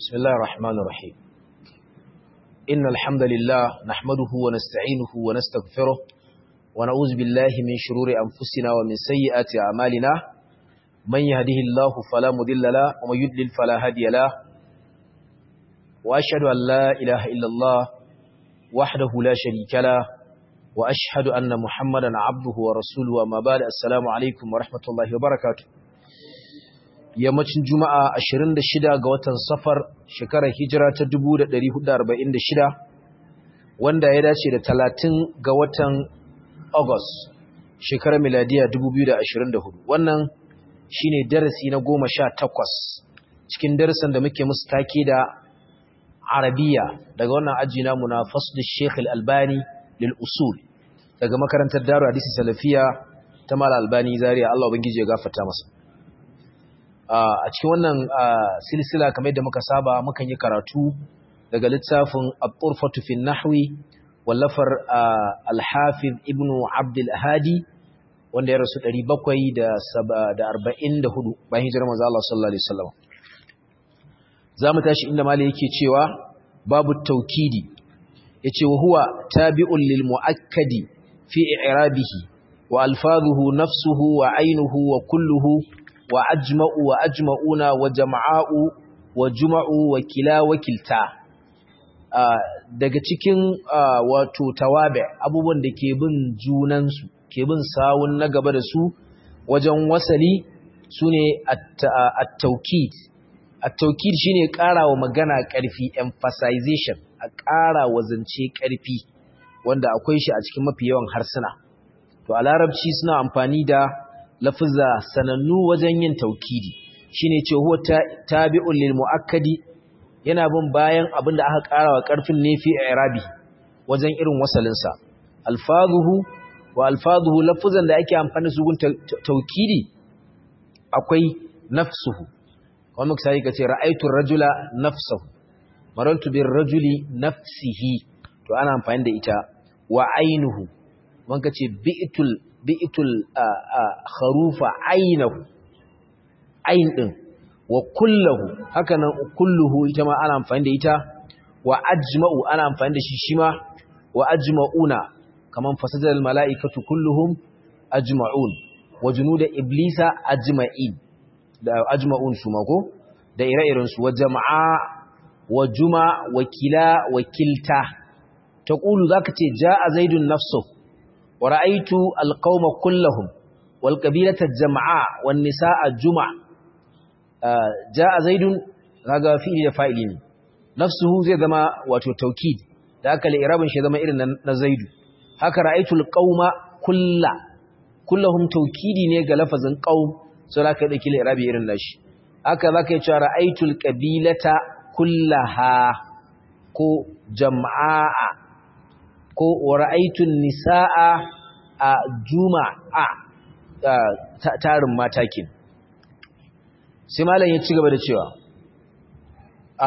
بسم الله الرحمن الرحيم إن الحمد لله نحمده ونستعينه ونستغفره ونعوذ بالله من شرور أنفسنا ومن سيئات أعمالنا من يهده الله فلا مضل له ومن يضلل فلا هادي له وأشهد أن لا إله إلا الله وحده لا شريك له وأشهد أن محمدا عبده ورسوله وما بعد السلام عليكم ورحمة الله وبركاته yammacin juma'a 26 ga watan safar shekarar hijira ta 1446 wanda ya dace da 30 ga watan august shekarar miladiya 2024 wannan shine darasi na 18 cikin darasin da muke musu take da arabiya daga wannan aji namu na fasl sheikh al-albani lil usul daga makarantar daru hadisi salafiya ta mal albani zaria Allah ubangiji ya gafarta masa a cikin wannan silsila kamar yadda muka saba mukan yi karatu daga littafin at-turfatu fi nahwi wallafar al-hafiz ibn abd al-hadi wanda ya rasu 744 bayan hijirar manzo Allah sallallahu alaihi wasallam zamu tashi inda malai yake cewa babu tawkidi yace wa huwa tabi'un lil muakkadi fi i'rabihi wa alfazuhu nafsuhu wa aynuhu wa kulluhu wa ajma'u wa ajma'una wa jama'u wa juma'u wa kila wa kilta daga cikin wato tawabe abubuwan da ke bin junansu ke bin sawun na gaba da su wajen wasali sune at-tawkid at-tawkid shine ƙarawa magana ƙarfi emphasization a ƙara wa zance ƙarfi wanda akwai shi a cikin mafi yawan harsuna to a larabci suna amfani da lafza sanannu wajen yin taukidi shine ce huwa tabi'un lil muakkadi yana bin bayan abin da aka ƙara wa ƙarfin ne fi i'rabi wajen irin wasalin sa alfazuhu wa alfazuhu lafzan da ake amfani su gun taukidi akwai nafsuhu kuma muka sai kace ra'aytu rajula nafsuhu marantu bir rajuli nafsihi to ana amfani da ita wa ainuhu mun kace bi'tul bi'tul kharufa ainahu ain din wa kulluhu haka nan kulluhu ita ma ana amfani da ita wa ajma'u ana amfani da shi shima wa ajma'una kaman fasadal mala'ikatu kulluhum ajma'un wa junuda iblisa ajma'in da ajma'un su mako da ire-iren su wa jama'a wa juma wa kila wa kilta taqulu zaka ce ja'a zaidun nafsuhu ورأيت القوم كلهم والقبيلة الجمعاء والنساء الجمع جاء زيد هذا فيه فاعلين نفسه زي ذما واتو توكيد ذاك الإرابن شي ذما إرن نزيد هكا رأيت القوم كل كلهم توكيدي نيغا لفظ قوم سلاك يدكي الإرابي إرن ناش هكا ذاك يتشى رأيت القبيلة كلها كو جمعاء ko wara'aitun nisa'a a juma'a tarin matakin sai malam ya ci gaba da cewa a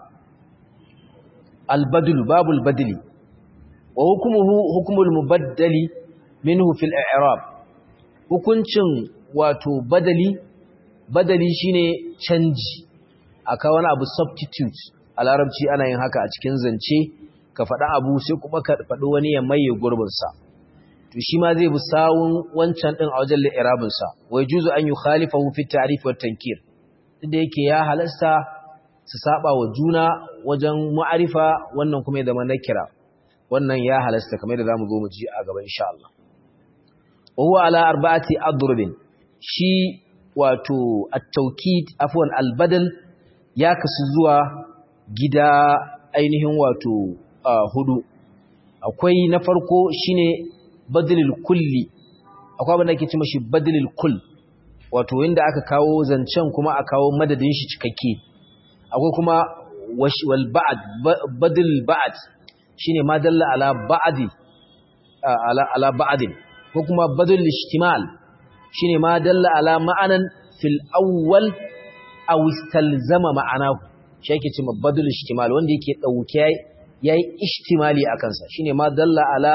albadul babul badli wa hukumuhu hukumul mubaddali minhu fil i'rab hukuncin wato badali badali shine canji aka wani abu substitute a larabci ana yin haka a cikin zance ka faɗa abu sai kuma ka faɗi wani ya maye gurbinsa to shi ma zai bi sawun wancan ɗin a wajen li'irabinsa wai juzu an yi khalifa fi ta'rif wa tankir da yake ya halasta su saba wa juna wajen ma'arifa wannan kuma ya zama nakira wannan ya halasta kamar da zamu zo mu ji a gaba insha Allah wa huwa ala arba'ati adrubin shi wato at-tawkid afwan al-badal ya kasu zuwa gida ainihin wato Uh, hudu akwai na farko shine badalil kulli akwai abin da ake ce mashi badalil kull wato inda aka kawo zancen kuma a kawo madadin shi cikakke akwai kuma wal ba'd badal ba'd shine ma dalla ala ba'di uh, ala ala ba'din ko kuma badal ishtimal shine ma dalla ala ma'anan fil awwal aw istalzama ma'anahu shi yake ce badal ishtimal wanda yake dauke ya yi ishtimali a kansa shi ne ma dalla ala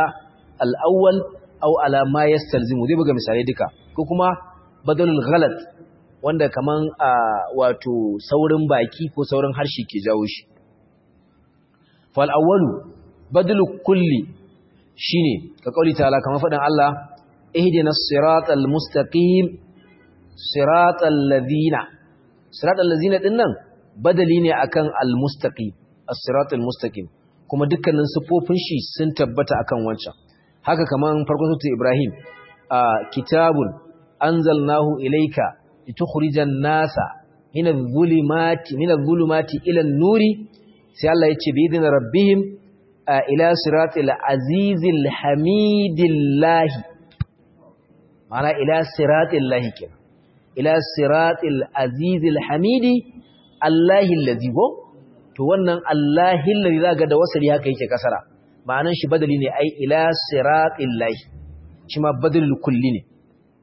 al'awwal au ala ma ya stalzimu zai buga misalai duka ko kuma badalul ghalat wanda kaman a wato saurin baki ko saurin harshe ke jawo shi fal awwalu badlu kulli shine ka kauli ta'ala kamar faɗin Allah ihdinas siratal mustaqim siratal ladina siratal ladina dinnan badali ne akan al mustaqim as-siratal mustaqim kuma dukkanin sifofin shi sun tabbata akan wancan haka kaman farkon sura Ibrahim kitabun anzalnahu ilayka litukhrijan nasa min adh-dhulumati min adh-dhulumati ila an-nuri sai Allah ya ce bi idin rabbihim ila siratil azizil hamidillahi ma'ana ila siratil lahi kenan ila siratil azizil hamidi allahi allazi go to wannan allahi allazi zaga da wasali haka yake kasara ma'anan shi badali ne ai ila siratil lahi shi ma badalul kulli ne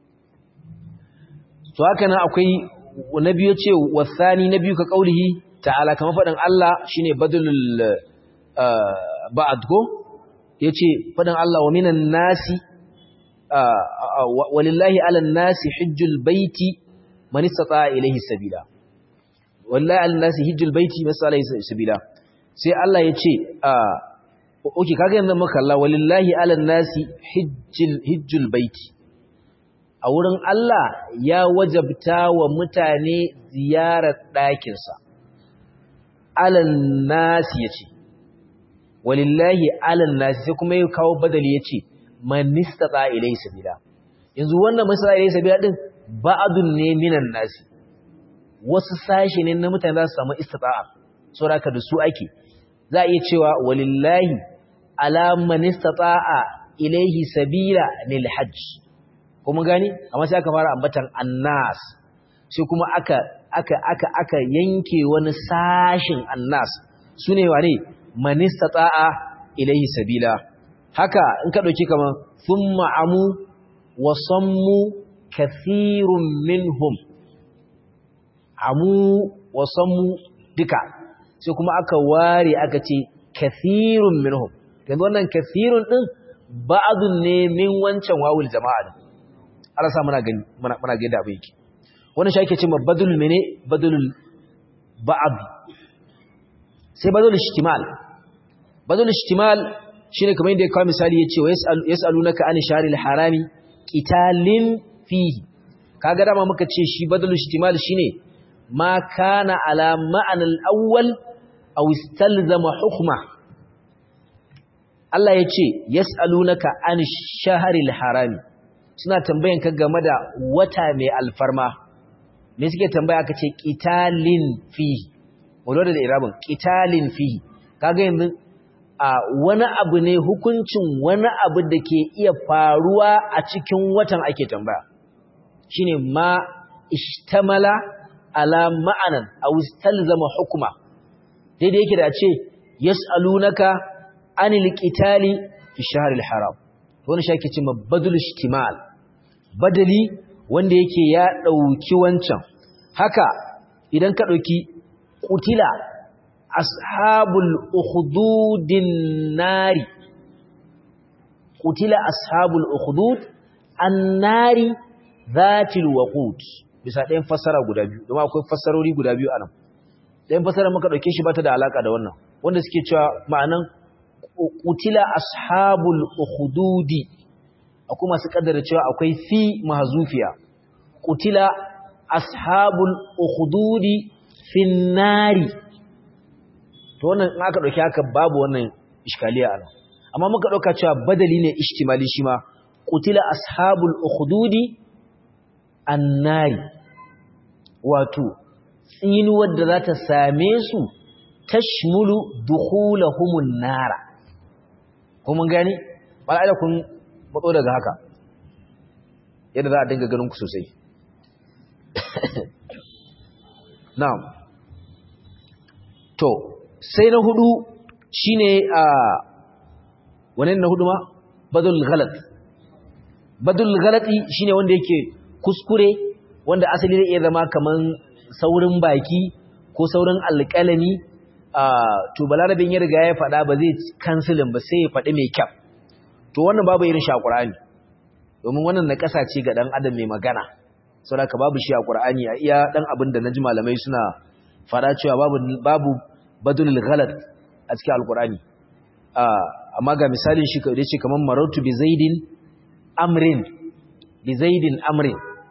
to haka nan akwai na biyu ce wasani na biyu ka kaulihi ta'ala kamar faɗin Allah shine badalul ba'ad ko yace faɗin Allah wa minan nasi walillahi 'alan nasi hajjul baiti man istata'a ilayhi sabila wallahi 'alan nasi hajjul baiti man istata'a ilayhi sabila sai Allah yace oke kaga yanzu muka Allah walillahi 'alan nasi hajjul hajjul baiti a wurin Allah ya wajabta wa mutane ziyarar ɗakinsa alan nasi yace walillahi alan nasi sai kuma ya kawo badali yace man istata ilayhi sabila yanzu wannan man istata ilayhi sabila din ba'dun ne minan nasi wasu sashi ne na mutane za su samu istita'a saboda da su ake za a iya cewa walillahi ala man istata'a ilayhi sabila lil hajj kuma gani amma sai aka fara ambatan annas sai kuma aka aka aka aka yanke wani sashin annas sune wane man istata'a ilayhi sabila haka in ka dauki kaman thumma amu wa sammu kathirun minhum amu wa sammu duka sai kuma aka ware aka ce kathirun minhum yanzu wannan kathirun din ba'dun ne min wancan wawul jama'a din Allah sa muna gani muna muna ga yadda abin yake wannan shi ake cewa badul mene badulul ba'd sai badul ishtimal badul ishtimal shine kamar yadda ya kawo misali yace wa yasalunaka an sharil harami qitalin fihi kaga dama muka ce shi badul ishtimal shine ma kana ala ma'an al-awwal aw istalzama hukma Allah yace yasalunaka an shahril harami suna tambayan ka game da wata mai alfarma me suke tambaya aka ce qitalin fihi wala da irabin qitalin fihi kaga yanzu a wani abu ne hukuncin wani abu da ke iya faruwa a cikin watan ake tambaya shine ma ishtamala ala ma'anan aw istalzama hukma daidai yake da ce yas'alunaka anil qitali fi shahril haram wannan shi ake cewa badul ishtimal badali wanda yake ya dauki wancan haka idan ka dauki qutila ashabul ukhdudin nari qutila ashabul ukhdud annari zatil waqud bisa ɗayan fassara guda biyu domin akwai fassarori guda biyu anan ɗayan fassara muka dauke shi bata da alaka da wannan wanda suke cewa ma'anan qutila ashabul ukhdudi akwai masu kaddara cewa akwai fi mahzufiya qutila ashabul ukhdudi fin nari to wannan in aka dauki haka babu wannan iskaliya anan amma muka dauka cewa badali ne ishtimali shi ma qutila ashabul ukhdudi annari wato tsinuwar da za ta same su tashmulu dukhulahumun nara kuma gani mala'ila kun matso daga haka yadda za a dinga ganin ku sosai na'am to sai na hudu shine a wannan na hudu ma badul ghalat badul ghalati shine wanda yake kuskure wanda asali zai iya zama kaman saurin baki ko saurin alƙalami to balarabin ya riga ya faɗa ba zai kansilin ba sai ya faɗi mai kyau to wannan babu irin shakurani domin wannan na ƙasa ce ga ɗan adam mai magana saboda babu shi a Qur'ani a iya dan abin da naji malamai suna fara cewa babu babu badulul ghalat a cikin alqur'ani amma ga misalin shi da yace kaman marartu bi zaidin amrin bi zaidin amrin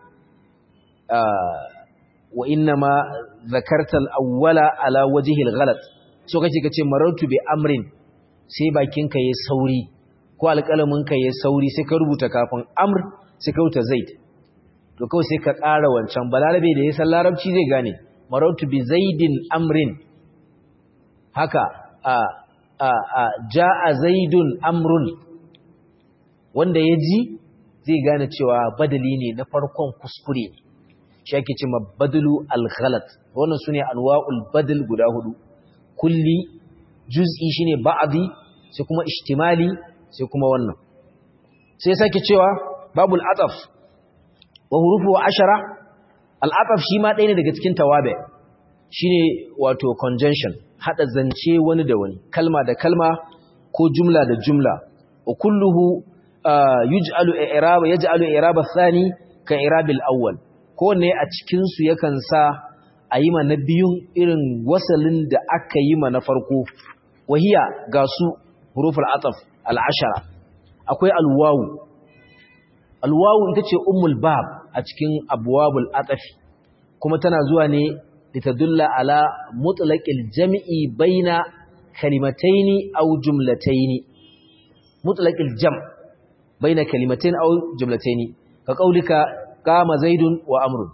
wa inna ma zakarta al-awwala ala wajhi al-ghalat so kace kace marartu bi amrin sai bakinka yayi sauri ko alƙalaminka yayi sauri sai ka rubuta kafin amr sai ka rubuta zaid to kawai sai ka ƙara wancan balarabe da ya san larabci zai gane marautu bi zaidin amrin haka a a a jaa zaidun amrun wanda ya ji zai gane cewa badali ne na farkon kuskure ne shi ake ce badalu al-ghalat wannan sune anwa'ul badal guda hudu kulli juz'i shine ba'di sai kuma ihtimali sai kuma wannan sai sake cewa babul ataf wa hurufu ashara al-ataf shi ma ɗaya ne daga cikin tawabe shine wato conjunction hada zance wani da wani kalma da kalma ko jumla da jumla wa kulluhu yuj'alu i'raba yaj'alu i'raba thani ka i'rabil awwal kowanne a cikin su yakan sa a yi ma na biyun irin wasalin da aka yi ma na farko wahiya ga su huruful ataf al-ashara akwai alwawu alwawu ita ce ummul bab a cikin abwabul atafi kuma tana zuwa ne litadulla ala mutlaqil jam'i baina kalimataini aw jumlataini mutlaqil jam' baina kalimataini aw jumlataini ka kaulika qama zaidun wa amrun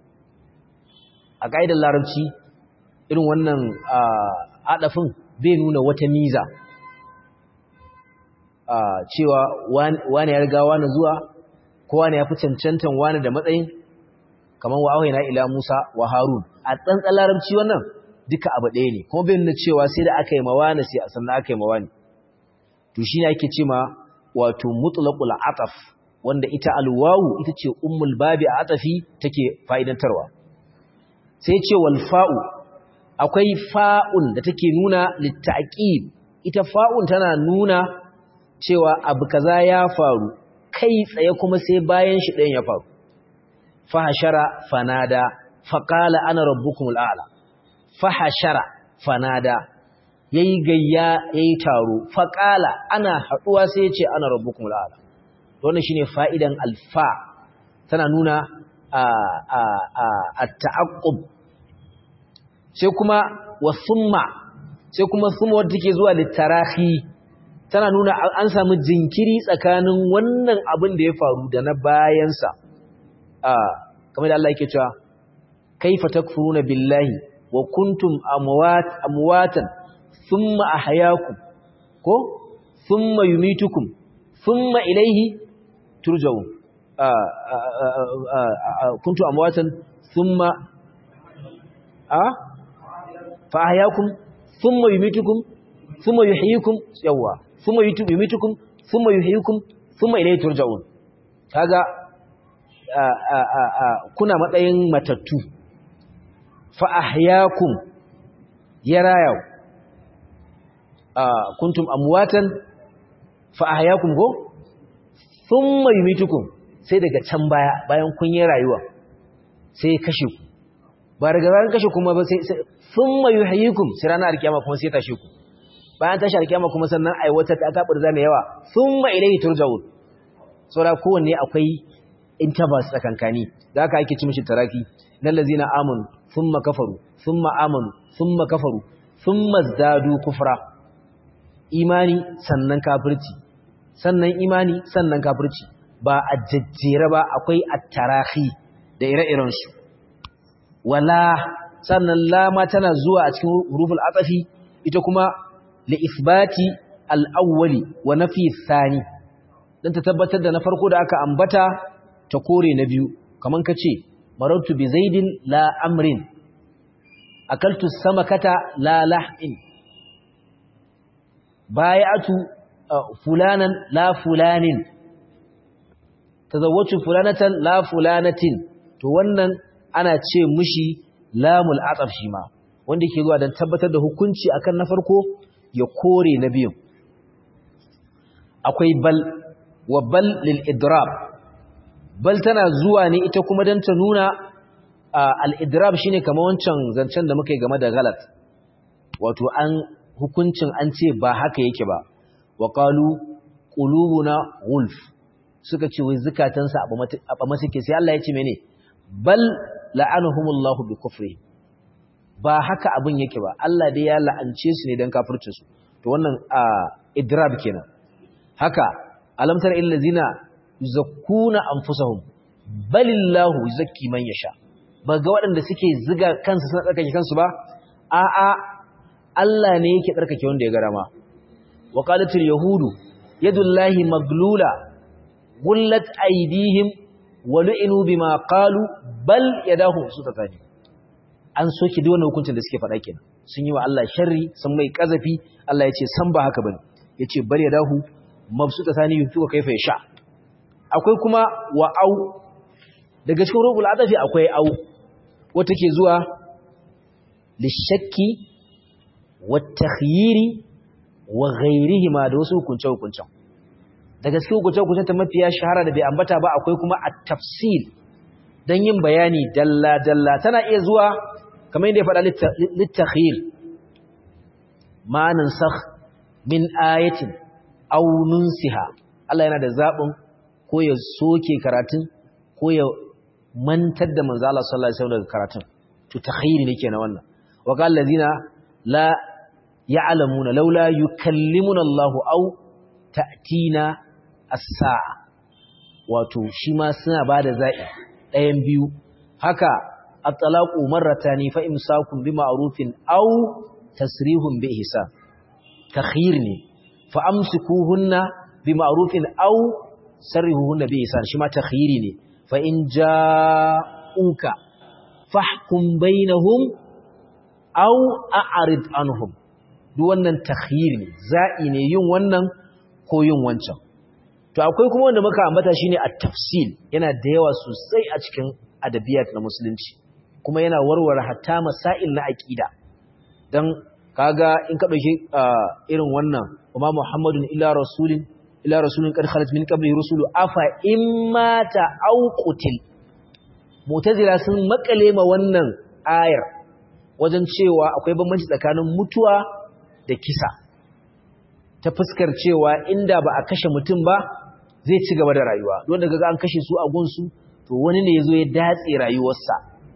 a kaidar larabci irin wannan adafin bai nuna wata miza cewa wani ya riga wani zuwa ko wani ya fi cancantan wani da matsayin kamar wa auhayna ila Musa wa Harun a tsantsan larabci wannan duka abu ɗaya ne kuma bai nuna cewa sai da aka yi mawani sai sannan aka yi mawani to shine ake ce ma wato mutlaqul ataf wanda ita alwawu ita ce ummul babi a atafi take fa'idantarwa sai ce wal fa'u akwai fa'un da take nuna littaqib ita fa'un tana nuna cewa abu kaza ya faru kai tsaye kuma sai bayan shi ɗayan ya faru fahashara fanada faƙala ana rabbukumul a'la fahashara fanada yayi gayya yayi taro faƙala ana haɗuwa sai ya ce ana rabbukumul a'la wannan shine fa'idan alfa tana nuna a a a at-ta'aqqub sai kuma wa summa sai kuma summa wadda take zuwa litarahi tana nuna an samu jinkiri tsakanin wannan abin da ya faru da na bayansa a kamar da Allah yake cewa kaifa takfuruna billahi wa kuntum amwat amwatan thumma ahyaakum ko thumma yumitukum thumma ilayhi turja'un kuntum amwatan thumma a fa ahyaakum thumma yumitukum thumma yuhyikum yawa thumma yumitukum thumma yuhyikum thumma ilayhi turja'un kaga kuna matsayin matattu fa ahyaakum yaraya kuntum amwatan fa ahyaakum go thumma yumitukum sai daga can baya bayan kun yi rayuwa sai kashe ku ba daga bayan kashe kuma ba sai thumma yuhyikum sai ranar alkiyama kuma sai tashe ku bayan tashi alkiyama kuma sannan ai wata ta tabar zame yawa thumma ilayhi turja'un saboda kowanne akwai intervals tsakankani da haka ake ci mishi taraki nan lazina amanu thumma kafaru thumma amanu thumma kafaru thumma zadu kufra imani sannan kafirci sannan imani sannan kafirci ba a jajjere ba akwai at-tarahi da ire-iren su wala sannan lama tana zuwa a cikin huruful atafi ita kuma li isbati al-awwali wa nafi thani dan ta tabbatar da na farko da aka ambata ta kore na biyu kaman kace marartu bi zaidin la amrin akaltu samakata la lahmin bai'atu fulanan la fulanin tazawwaju fulanatan la fulanatin to wannan ana ce mushi lamul ataf shi ma wanda yake zuwa dan tabbatar da hukunci akan na farko ya kore na biyu akwai bal wa bal lil idrab bal tana zuwa ne ita kuma dan ta nuna al-idrab shine kamar wancan zancen da muka yi game da galat wato an hukuncin an ce ba haka yake ba wa qalu qulubuna gulf suka ce wai zukatansa a ba suke sai Allah ya ce mene bal la'anahumullahu bi kufri ba haka abin yake ba Allah dai ya la'ance su ne dan kafircin su to wannan idrab kenan haka alam tara illal ladina yuzakkuna anfusahum balillahu yuzakki man yasha ba ga waɗanda suke ziga kansu suna tsarkake kansu ba a'a Allah ne yake tsarkake wanda ya gara ma wa qalatul yahudu yadullahi maglula gullat aydihim wa lu'inu bima qalu bal yadahu sutatani an soke duk wannan hukuncin da suke faɗa kenan sun yi wa Allah sharri sun mai kazafi Allah ya ce san ba haka bane yace bal yadahu mabsutatani yufiku kaifa yasha akwai kuma wa au daga cikin rubul adafi akwai au wata ke zuwa lishakki watakhyiri wa ghairihima da wasu hukunce hukuncen daga cikin hukunce hukuncen ta mafiya shahara da bai ambata ba akwai kuma at-tafsil dan yin bayani dalla dalla tana iya zuwa kamar yadda ya faɗa litakhyir ma nansakh min ayatin aw nunsiha Allah yana da zabin ko ya soke karatun ko ya mantar da manzo Allah sallallahu alaihi wasallam daga karatun to takhyiri ne kenan wannan wa qal ladina la ya'lamuna laula yukallimuna Allah aw ta'tina as-sa'a wato shi ma suna bada za'i ɗayan biyu haka at-talaqu marratani fa imsakun bi ma'rufin aw tasrihun bi ihsan takhyir ne fa amsikuhunna bi ma'rufin aw sarrihuhunna bi ihsan shi ma takhyiri ne fa in ja'uka fahkum bainahum aw a'rid anhum duk wannan takhyir ne za'i ne yin wannan ko yin wancan to akwai kuma wanda muka ambata shine at-tafsil yana da yawa sosai a cikin adabiyat na musulunci kuma yana warware hatta masail na aqida dan kaga in ka dauki irin wannan kuma muhammadun illa rasulin ila rasulin qad khalat min qabli rusulu afa immata aw qutil mu'tazila sun makale ma wannan ayar wajen cewa akwai bambanci tsakanin mutuwa da kisa ta fuskar cewa inda ba a kashe mutum ba zai ci gaba da rayuwa don daga an kashe su a gunsu to wani ne yazo ya datse rayuwarsa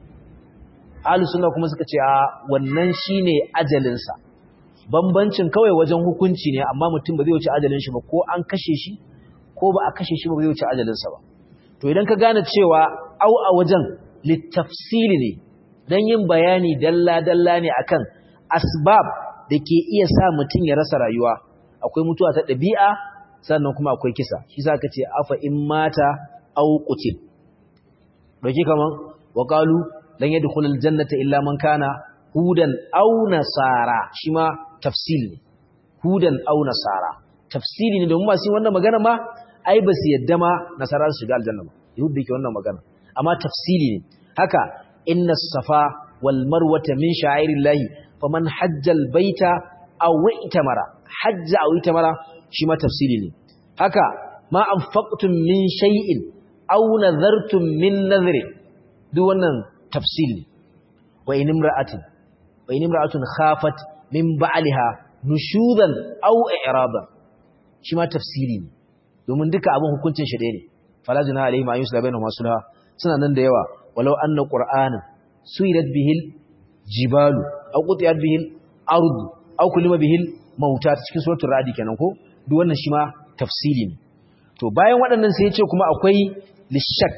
ahlus sunna kuma suka ce a wannan shine ajalin sa bambancin kawai wajen hukunci ne amma mutum ba zai wuce ajalin shi ba ko an kashe shi ko ba a kashe shi ba zai wuce ajalin sa ba to idan ka gane cewa au a wajen littafsili ne dan yin bayani dalla dalla ne akan asbab da ke iya sa mutum ya rasa rayuwa akwai mutuwa ta ɗabi'a sannan kuma akwai kisa shi sa ka ce afa in mata au qutil dauki kaman wa qalu lan yadkhulul jannata illa man kana hudan aw nasara shi ma tafsil ne hudan aw nasara tafsili ne domin masu wannan magana ma ai ba su yadda ma nasara su shiga aljanna ba yahudi ke wannan magana amma tafsili ne haka inna safa wal marwata min sha'airillahi faman hajjal baita aw itamara hajja aw itamara shi ma tafsili ne haka ma anfaqtum min shay'in aw nadhartum min nadhri duk wannan tafsil ne wa in imra'atin wa in imra'atun khafat min ba'liha nushudan aw i'raban shi ma tafsili ne domin duka abin hukuncin shi ne fala juna alaihi ma yusla bainahuma sulha suna nan da yawa walau anna qur'ana suyirat bihil jibalu aw qutiyat bihil ard aw kulima bihil mauta cikin suratul radi kenan ko duk wannan shi ma tafsili ne to bayan waɗannan sai ya ce kuma akwai lishak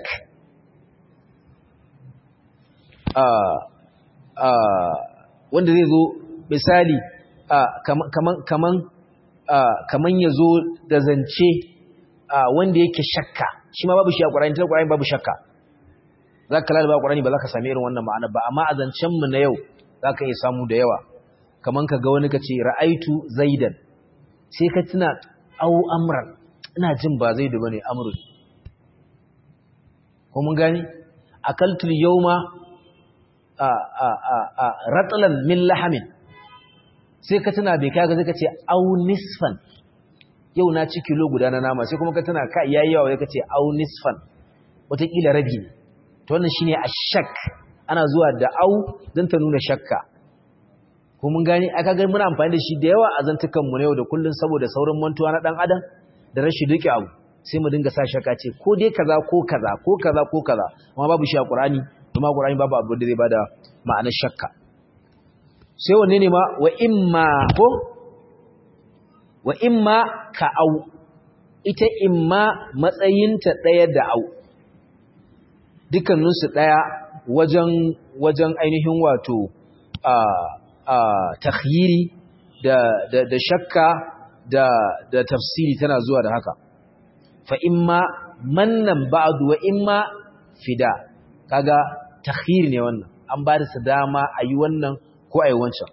wanda zai zo misali kaman ya zo da zance wanda yake shakka shi ma babu shi a ƙwararri ta ƙwararri babu shakka za ka lalaba ƙwararri ba za ka sami irin wannan ma'ana ba amma a zancenmu na yau za ka iya samu da yawa kaman ka ga wani ka ce ra'aitu zaidan sai ka tuna au amran ina jin ba zaidu ba ne amru ko mun gani akaltul yawma ratlan min lahamin sai ka tana bai kaga zai ka ce au nisfan yau na ci kilo guda na nama sai kuma ka tana ka yayi yawa ya ka ce au nisfan wataƙila rabi ne to wannan shine ashak ana zuwa da au don ta nuna shakka ko mun gani aka ga muna amfani da shi da yawa a zantukan mu yau da kullun saboda saurin mantuwa na dan adam da rashin duke abu sai mu dinga sa shakka ce ko dai kaza ko kaza ko kaza ko kaza amma babu shi a Qur'ani kuma Qur'ani babu abu da zai bada ma'anar shakka sai wanne ne ma wa imma ko wa imma ka au ita imma matsayinta ɗaya da au dukkaninsu ɗaya wajen wajen ainihin wato a a takhyiri da da da shakka da da tafsiri tana zuwa da haka fa imma mannan ba'du wa imma fida kaga takhyiri ne wannan an ba da dama ayi wannan ko ayi wancan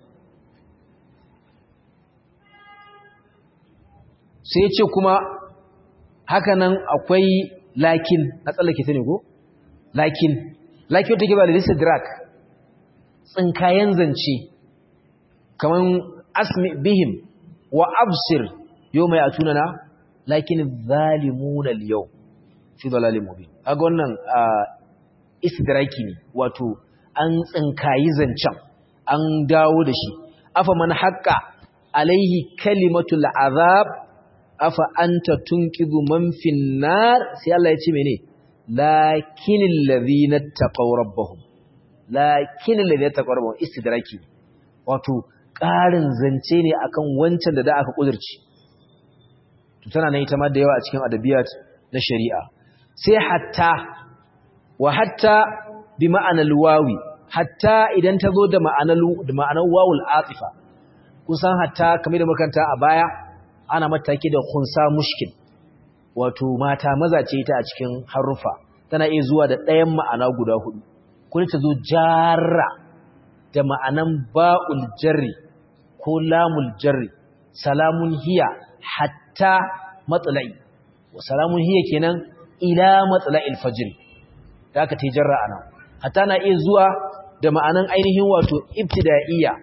sai ce kuma hakanan akwai lakin na tsallake ta ne ko lakin lakin take ba da listidrak tsinkayen zance kaman asmi bihim wa absir yau mai atunana lakin zalimuna yau fi dalalin mubin aga wannan istidraki ne wato an tsinkayi zancen an dawo da shi afa man haqqa alaihi kalimatul azab afa anta tunqidhu man fin nar sai Allah ya ce mene lakinil ladhina taqaw rabbahum lakinil ladhina taqaw rabbahum istidraki wato ƙarin zance ne akan wancan da da aka kudurci to tana nan ita ma da yawa a cikin adabiyat na shari'a sai hatta wa hatta bi ma'anar wawi hatta idan ta zo da ma'anar da ma'anar wawul atifa kusan hatta kamar da makanta a baya ana mataki da khunsa mushkil wato mata maza ce ita a cikin harufa tana iya zuwa da ɗayan ma'ana guda hudu kuma ta zo jarra da ma'anan ba'ul jarri ko lamul jarri salamun hiya hatta matsala'i wa salamun hiya kenan ila matsala'il fajr da aka ta jarra ana hatta na iya zuwa da ma'anan ainihin wato ibtida'iyya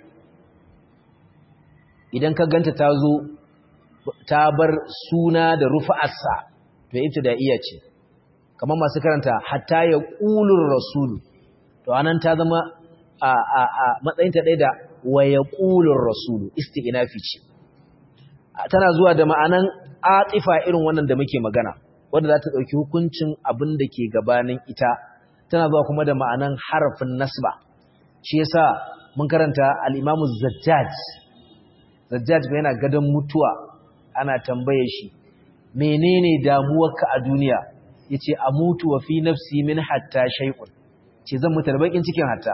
idan ka ganta ta zo ta bar suna da rufa'arsa to ibtida'iyya ce kamar masu karanta hatta ya qulur rasulu to anan ta zama a a a matsayin ta da wa yaqulur rasulu isti'nafi ce tana zuwa da ma'anan atifa irin wannan da muke magana wanda za ta dauki hukuncin abin da ke gabanin ita tana zuwa kuma da ma'anan harafin nasba shi yasa mun karanta al-imamu zajjaj zajjaj bai yana gadon mutuwa ana tambaye shi menene damuwarka a duniya yace amutu wa fi nafsi min hatta shay'un ce zan mutu da bakin cikin hatta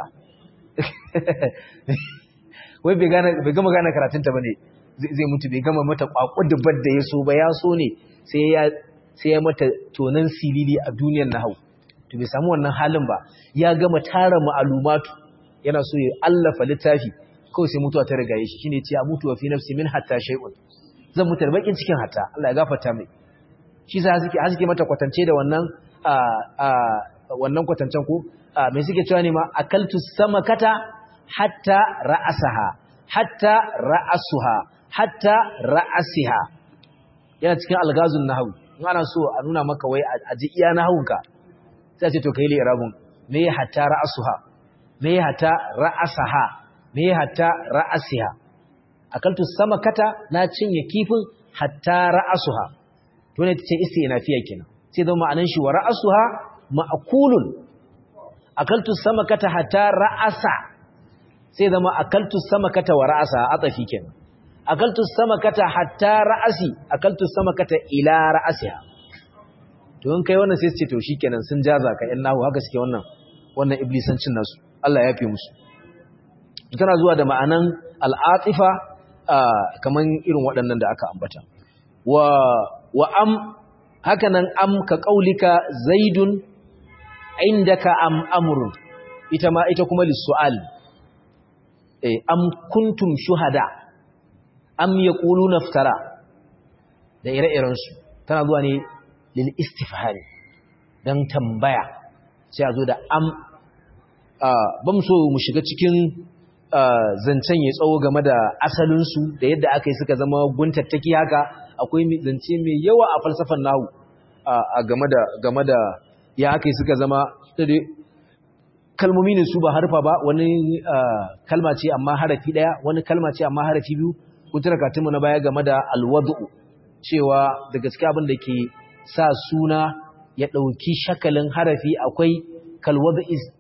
wai bai gane bai gama gane karatun ta bane zai mutu bai gama mata kwakuddubar da yaso ba ya so ne sai ya sai ya mata tonan silili a duniyar nahau to bai samu wannan halin ba ya gama tara ma'alumatu yana so ya allafa littafi kawai sai mutuwa ta rigaye shi shine ce amutu wa fi nafsi min hatta shay'un zan mutu da bakin cikin hatta Allah ya gafarta mai shi sa suke suke mata kwatance da wannan a a wannan kwatancen ko me suke cewa ne ma akaltu samakata hatta ra'asaha hatta ra'asuha hatta ra'asiha yana cikin algazun nahwu in ana so a nuna maka wai a ji iya nahwunka sai ce to kai li irabun me hatta ra'asuha me hatta ra'asaha me hatta ra'asiha akaltu samakata na cinye kifin hatta ra'asuha to ne tace istinafiya kenan sai da ma'anan shi wa ra'asuha ma'kulun akaltu samakata hatta ra'asa sai zama akaltu samakata wa ra'asa atafi kenan akaltu samakata hatta ra'asi akaltu samakata ila ra'asiha to in kai wannan sai su ce to shikenan sun jaza ka yan nahu haka suke wannan wannan iblisancin nasu Allah ya fi musu tana zuwa da ma'anan al'atifa kaman irin waɗannan da aka ambata wa wa am haka nan am ka qaulika zaidun indaka am amrun ita ma ita kuma lisu'al eh am kuntum shuhada am yaquluna iftara da ire-iren su tana zuwa ne lil istifhari dan tambaya sai a zo da am ba mu so mu shiga cikin zancen ya tsawo game da asalinsu da yadda aka yi suka zama guntattaki haka akwai zance mai yawa a falsafan nahu a game da game da ya aka suka zama kalmomi ne su ba harfa ba wani kalma ce amma harafi daya wani kalma ce amma harafi biyu kun tuna katinmu na baya game da alwadu cewa da gaske abin da ke sa suna ya ɗauki shakalin harafi akwai kalwadu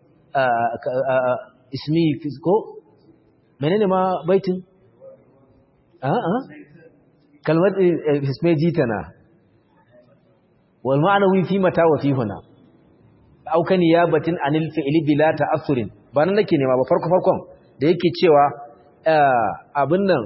ismi ko menene ma baitin a'a kalmar ismi jitana wal ma'anawi fi mata wa fi huna auka niyabatin anil fi'li bila ta'assurin ba nan nake nema ba farko farkon da yake cewa abin nan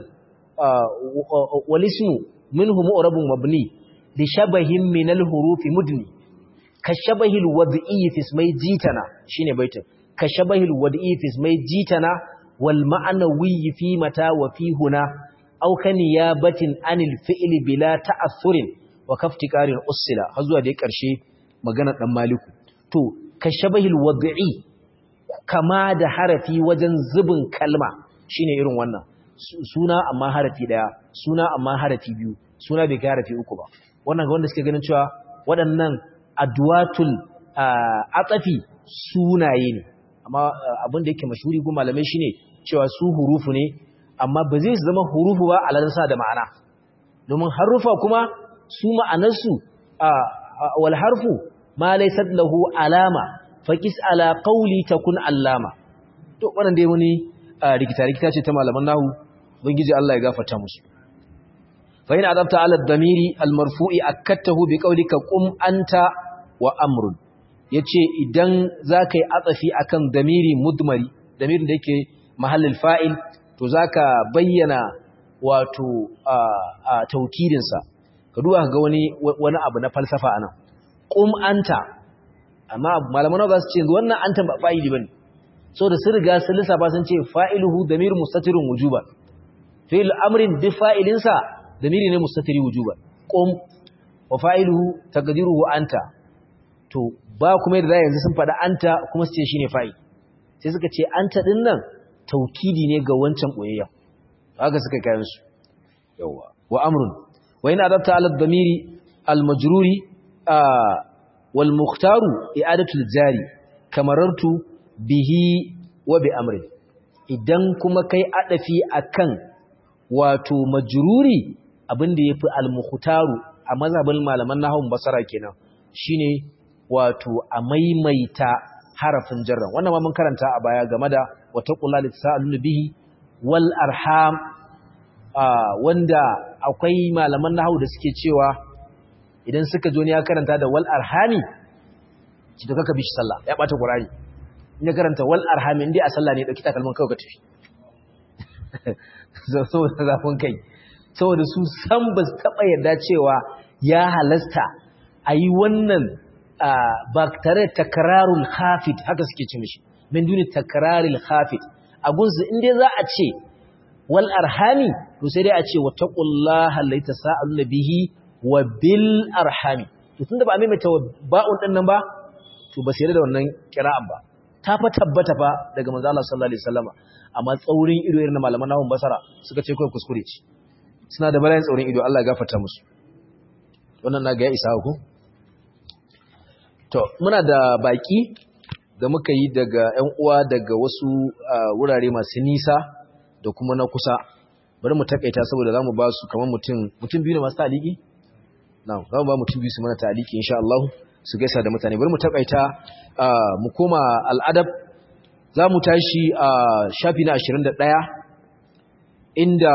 walismu minhu mu'rabun mabni li shabahin min al-hurufi mudni ka shabahil wad'i fi ismai jitana shine baitin ka shabahil wad'i fi ismai jitana wal ma'nawi fi mata wa fi huna auka niyabatin anil fi'li bila ta'assurin wa kaftiqarin usila har zuwa da ƙarshe maganar dan maliku to ka shabahil wad'i kama da harafi wajen zubin kalma shine irin wannan suna amma harafi daya suna amma harafi biyu suna bai kai harafi uku ba wannan ga wanda suke ganin cewa waɗannan adwatul atafi sunaye ne amma abin da yake mashhuri gun malamai shine cewa su hurufu ne amma ba zai zama hurufu ba alansa da ma'ana domin harufa kuma su ma'anarsu wal harfu ma laysat lahu alama faqis ala qawli takun allama to wannan dai wani rikita rikita ce ta malaman nahu ubangiji Allah ya gafarta musu fa in adabta ala ad-damiri al-marfu'i akattahu bi qawlika qum anta wa amrun yace idan zakai atsafi akan damiri mudmari damirin da yake mahallin fa'il to zaka bayyana wato a taukidin sa ka duba ga wani wani abu na falsafa anan qum anta amma malaman za su ce wannan anta ba fa'ili bane saboda sun riga sun lissafa sun ce fa'iluhu damir mustatirun wujuban fi'il amrin bi fa'ilinsa damiri ne mustatiri wujuban qum wa fa'iluhu taqdiruhu anta to ba kuma yadda yanzu sun faɗa anta kuma su ce shine fa'il sai suka ce anta din nan taukidi ne ga wancan boyayya haka suka kayan su yawa wa amrun wa in adabta ala damiri al majruri wal mukhtaru i'adatu al jari kamarartu bihi wa bi amrin idan kuma kai adafi akan wato majruri abinda yafi al-mukhtaru a mazhabin malaman nahwu basara kenan shine wato a maimaita harafin jarra wannan ma mun karanta a baya game da wataqullahi lisalu bihi wal arham wanda akwai malaman nahwu da suke cewa idan suka jo ne ya karanta da wal arhami ki to kaka bishi sallah ya bata qur'ani in ya karanta wal arhami indai a sallah ne dauki takalman kawai ka tafi saboda zafin kai saboda su san ba su taɓa yarda cewa ya halasta a yi wannan ba tare da takararul hafid haka suke ce mishi min duni takararul hafid a gunsu inda za a ce wal arhami to sai dai a ce wa taqullaha laita sa'aluna bihi wa bil arhami to tunda ba a maimaita ba'un din nan ba to ba sai da wannan kira'an ba ta fa tabbata fa daga manzo Allah sallallahu alaihi wasallama amma tsaurin ido irin na malaman nahun basara suka ce kawai kuskure ce suna da balayin tsaurin ido Allah ya gafarta musu wannan na ga ya isa ku to muna da baki da muka yi daga ƴan uwa daga wasu wurare masu nisa da kuma na kusa bari mu takaita saboda zamu ba su kamar mutum mutum biyu ne masu taliki na'am zamu ba mutum biyu su mana taliki insha Allah su gaisa da mutane bari mu takaita mu koma al'adab za mu tashi a shafi na 21 inda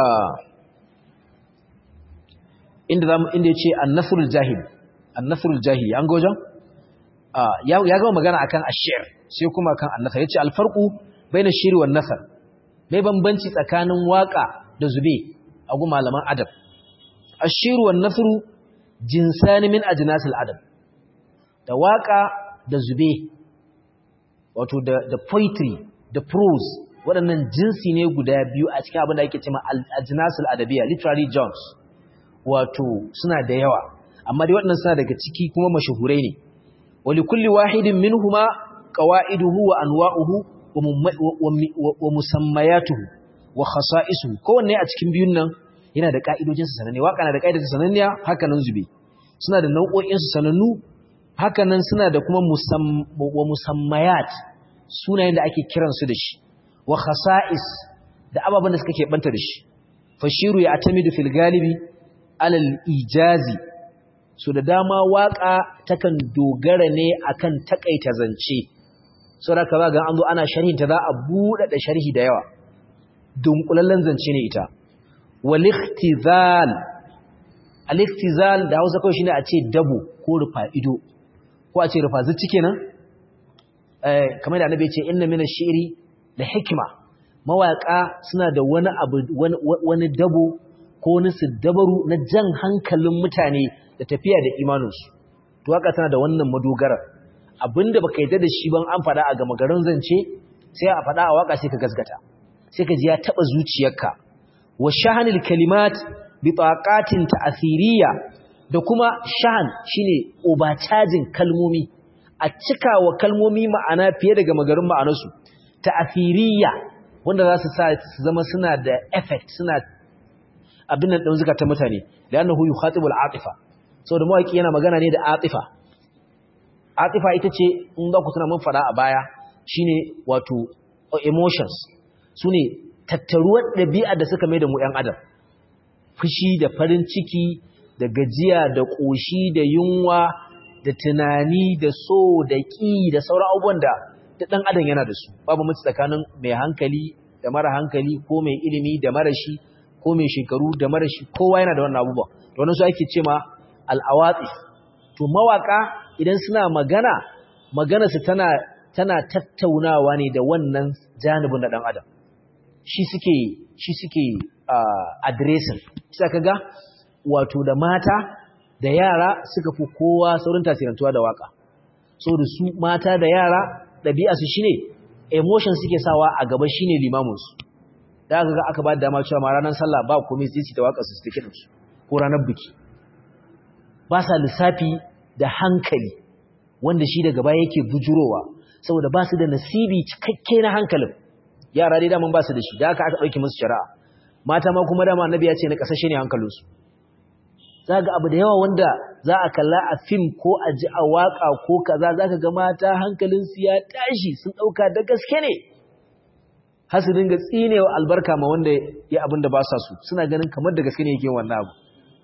inda zamu inda yace an-nasrul jahil an-nasrul jahil an gojan ya ya gama magana akan ash-shi'r sai kuma akan an-nasr yace al-farqu bayna ash-shi'r wan nasr mai bambanci tsakanin waka da zube a gu malaman adab ash-shi'r wan nasr jinsani min ajnasil adab da waka da zube wato da poetry da prose waɗannan jinsi ne guda biyu a cikin abin da ake cewa al-ajnasul adabiyya literary genres wato suna da yawa amma dai waɗannan suna daga ciki kuma mashahurai ne wali kulli wahidin minhuma qawaiduhu wa anwa'uhu wa musammayatuhu wa khasa'isuhu kowanne a cikin biyun nan yana da ka'idojin sa sananne waka na da ka'idojin sananniya haka nan zube suna da nau'o'in su sanannu hakanan suna da kuma wa musammayat sunayen da ake kiransu da shi wa khasa'is da ababen da suka keɓanta da shi fashiru ya atamidu fil galibi alal ijazi so da dama waka takan dogara ne akan takaita zance saboda ka ga an zo ana sharhin ta za a buɗe da sharhi da yawa dunkulallen zance ne ita wal ikhtizal al ikhtizal da Hausa kawai shine a ce dabo ko rufa ido ko a ce rufa zuci kenan eh kamar da annabi ya ce inna minash shi'ri la hikma mawaka suna da wani abu wani dabo ko wani siddabaru na jan hankalin mutane da tafiya da imaninsu to haka tana da wannan madogarar abinda baka yarda da shi ban an faɗa a gama garin zance sai a faɗa a waka sai ka gasgata sai ka ji ya taba zuciyarka wa shahanil kalimat bi taqatin ta'thiriyya da kuma shahan shine obacajin kalmomi a cika wa kalmomi ma'ana fiye daga magarin ma'anarsu ta'thiriyya wanda za su sa su zama suna da effect suna abin nan ɗin zukatan mutane da annahu yukhatibul atifa saboda mawaki yana magana ne da atifa atifa ita ce in za ku tuna mun fada a baya shine wato emotions sune tattaruwar ɗabi'a da suka mai da mu ‘yan adam fushi da farin ciki da gajiya da ƙoshi da yunwa da tunani da so da ƙi da sauran abubuwan da da ɗan adam yana da su babu mutu tsakanin mai hankali da mara hankali ko mai ilimi da mara shi ko mai shekaru da mara shi kowa yana da wannan abubuwa da wannan su ake ce ma al'awatsi to mawaka idan suna magana magana su tana tana tattaunawa ne da wannan janibin na ɗan adam shi suke shi suke addressing sai kaga wato da mata da yara suka fi kowa saurin tasirantuwa da waka saboda su mata da yara ɗabi'arsu shine emotion suke sawa a gaba shine limaminsu da aka ga aka ba da dama cewa ma ranar sallah ba komai sai su ta waka su su take su ko ranar biki ba sa lissafi da hankali wanda shi daga baya yake bujurowa saboda ba su da nasibi cikakke na hankalin yara dai daman ba su da shi da aka aka ɗauki musu shari'a mata ma kuma dama annabi ya ce na ƙasashe ne hankalinsu za ga abu da yawa wanda za a kalla a fim ko a ji a waƙa ko kaza za ka ga mata hankalinsu ya tashi sun ɗauka da gaske ne har su dinga tsinewa albarka ma wanda ya abin da ba sa su suna ganin kamar da gaske ne yake wannan abu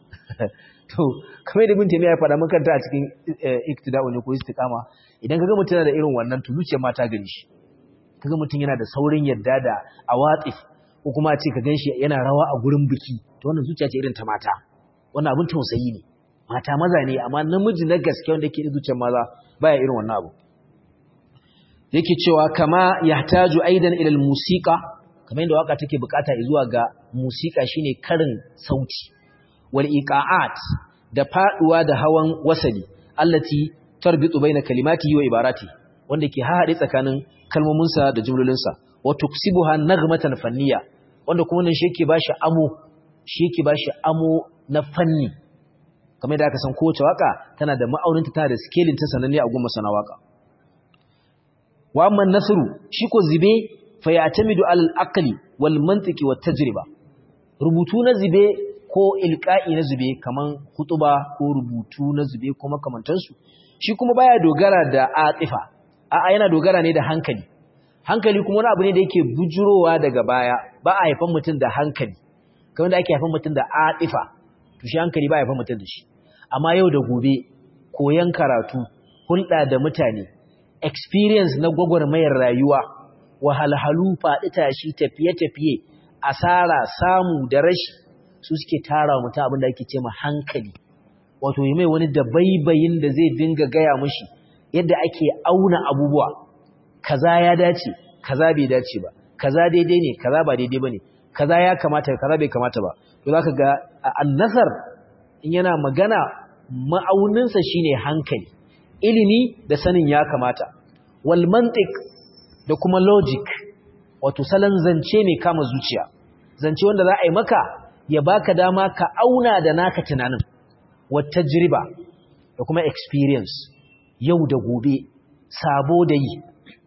to kamar da binta ya faɗa makanta a cikin iktida'u ne ko istiqama idan kaga mutum yana da irin wannan to zuciyar mata gani shi kaga mutum yana da saurin yadda da awatif ko kuma a ce ka ganshi yana rawa a gurin biki to wannan zuciya ce irin ta mata wannan abin tausayi ne mata maza ne amma namiji na gaske wanda yake da zuciyar maza baya irin wannan abu yake cewa kama yahtaju aidan ila musiqa kamar yadda waka take bukata zuwa ga musika shine karin sauti wal iqaat da faduwa da hawan wasali allati tarbitu baina kalimati wa ibarati wanda ke haɗe tsakanin kalmominsa da jumlolinsa wa tuksibuha naghmatan fanniya wanda kuma nan shi yake bashi amo shi yake bashi amo na fanni kamar da aka san kowace waka tana da ma'auninta tana da scaling ta sananne a gumma sana waka wa amma nasru shi ko zibe fa ya'tamidu al aqli wal mantiqi wat tajriba rubutu na zibe ko ilqa'i na zube kaman hutuba ko rubutu na zube ko makamantansu shi kuma baya dogara da atifa a'a yana dogara ne da hankali hankali kuma wani abu ne da yake bujurowa daga baya ba a haifan mutum da hankali kamar da ake haifan mutum da atifa to shi hankali ba a haifan mutum da shi amma yau da gobe koyan karatu hulɗa da mutane experience na gwagwarmayar rayuwa wahalhalu faɗi tashi tafiye-tafiye asara samu da rashi su suke tara mutum abin da ake ce ma hankali wato yi mai wani dabaibayin da zai dinga gaya mushi yadda ake auna abubuwa kaza ya dace kaza bai dace ba kaza daidai ne kaza ba daidai bane kaza ya kamata kaza bai kamata ba to zaka ga annasar in yana magana ma'auninsa shine hankali ilimi da sanin ya kamata wal mantiq da kuma logic wato salon zance mai kama zuciya zance wanda za a yi maka ya baka dama ka auna da naka tunanin wata tajriba da kuma experience yau da gobe sabo da yi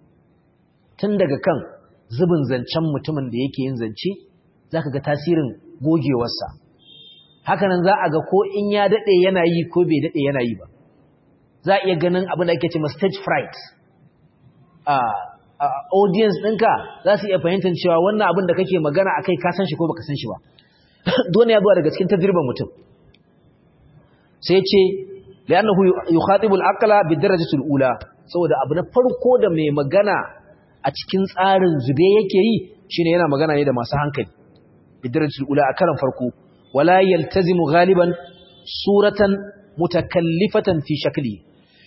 tun daga kan zubin zancen mutumin da yake yin zance za ka ga tasirin gogewarsa hakanan za a ga ko in ya daɗe yana yi ko bai daɗe yana yi ba za a iya ganin abin da ake ce stage fright a audience ɗinka za su iya fahimtar cewa wannan abin da kake magana a kai ka san shi ko baka san shi ba dole ya zuwa daga cikin tajriban mutum sai ce li'annahu yukhatibu al-aqla bi darajati al-ula saboda abu na farko da mai magana a cikin tsarin zube yake yi shine yana magana ne da masu hankali bi darajati al-ula a karan farko wala yaltazimu ghaliban suratan mutakallifatan fi shakli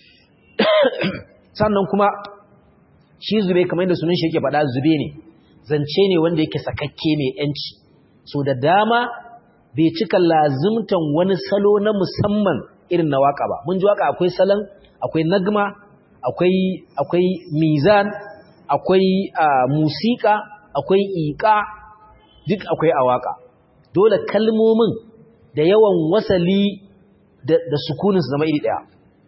sannan kuma shi zube kamar yadda sunan shi yake faɗa zube ne zance ne wanda yake sakakke mai yanci so da dama bai cika lazimtan wani salo na musamman irin na waka ba mun ji waka akwai salon akwai nagma akwai akwai mizan akwai musika akwai iqa duk akwai a waka dole kalmomin da yawan wasali da, da sukunin su zama iri daya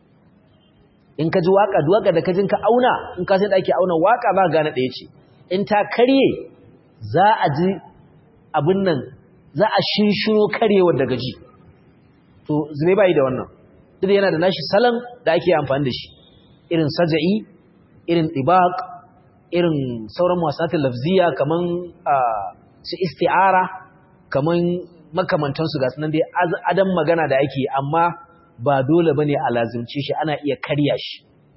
in ka ji waka duwaka da kajin ka auna in ka san da ake auna waka za ka gane daya ce in ta karye za a ji abin nan za a shinshino karyewar daga ji to zube bai da wannan duk yana da nashi salon da ake amfani da shi irin saja'i irin tibaq irin sauran masatin lafziya kaman su isti'ara kaman makamantansu ga sunan dai adam magana da ake amma ba dole bane a lazimce shi ana iya karya shi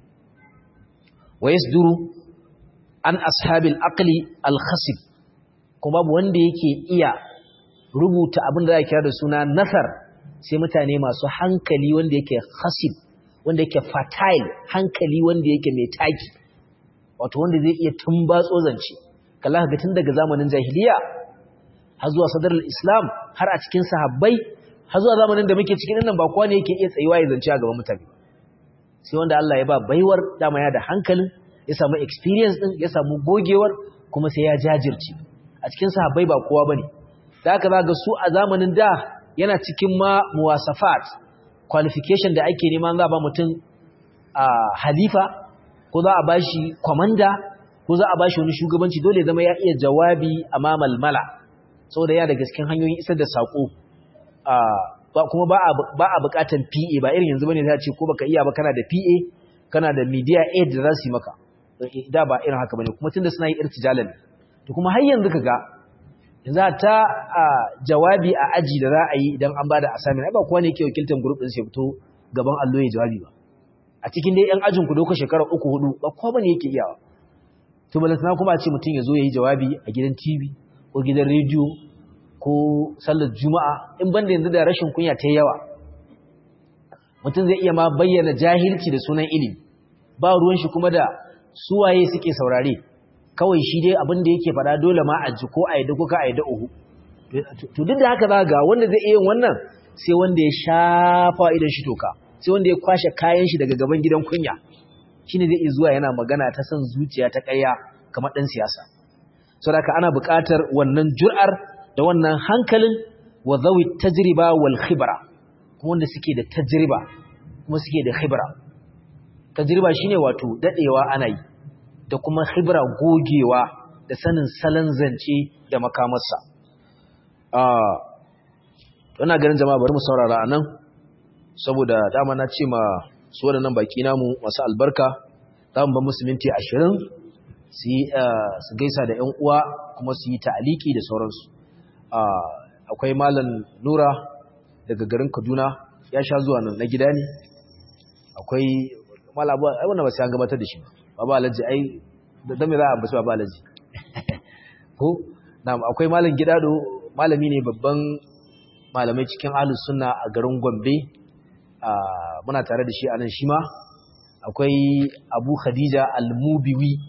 wa yasduru an ashabil aqli al-khasib kuma babu wanda yake iya rubuta abin da za kira da suna nasar sai mutane masu hankali wanda yake khasib wanda yake fertile hankali wanda yake mai taki wato wanda zai iya tumbatso zance kalla ga tun daga zamanin jahiliya har zuwa sadarar islam har a cikin sahabbai har zuwa zamanin da muke cikin nan ba kowa ne yake iya tsayuwa ya zance a gaban mutane sai wanda Allah ya ba baiwar dama ya da hankalin ya samu experience din ya samu gogewar kuma sai ya jajirce a cikin sahabbai ba kowa bane da haka za ga su a zamanin da yana cikin ma muwasafat qualification da ake nema za ba mutum a halifa ko za a bashi komanda ko za a bashi wani shugabanci dole zama ya iya jawabi a mamal mala saboda ya da gaskin hanyoyin isar da sako kuma ba a bukatan PA ba irin yanzu bane za a ce ko baka iya ba kana da PA kana da media aid da za su yi maka da ba irin haka bane kuma tunda suna yi irtijalan to kuma har yanzu kaga yanzu ta jawabi a aji da za a yi idan an bada assignment ai ba kowa ne yake wakiltar group din sai fito gaban allo ya jawabi ba a cikin dai yan ajin ku doka shekara uku hudu ba kowa bane yake iyawa to balantana kuma a ce mutum ya zo ya yi jawabi a gidan TV ko gidan rediyo ko sallar juma'a in banda yanzu da rashin kunya ta yawa mutum zai iya ma bayyana jahilci da sunan ilimi ba ruwan shi kuma da suwaye suke saurare kawai shi dai abin da yake faɗa dole ma a ji ko a yadda ko ka a yadda uhu to duk da haka za ga wanda zai iya wannan sai wanda ya shafa idan shi toka sai wanda ya kwashe kayan shi daga gaban gidan kunya shine zai iya zuwa yana magana ta son zuciya ta ƙarya kamar ɗan siyasa saboda ana buƙatar wannan jur'ar da wannan hankalin wa zawi tajriba wal khibra kuma wanda suke da tajriba kuma suke da khibra tajriba shine wato dadewa ana yi da kuma khibra gogewa da sanin salon zance da makamarsa ah ina ganin jama'a bari mu saurara anan saboda dama na ce ma su waɗannan baki namu masu albarka za mu ba musu minti 20 su su gaisa da ƴan uwa kuma su yi ta'aliki da sauransu akwai malam nura daga garin kaduna ya sha zuwa nan na gida ne akwai malabu ai wannan ba sai an gabatar da shi baba alaji ai da me za a basu baba alaji ko na'am akwai malam gidado malami ne babban malamai cikin ahlus sunna a garin gombe muna tare da shi a nan shi ma akwai abu khadija al-mubiwi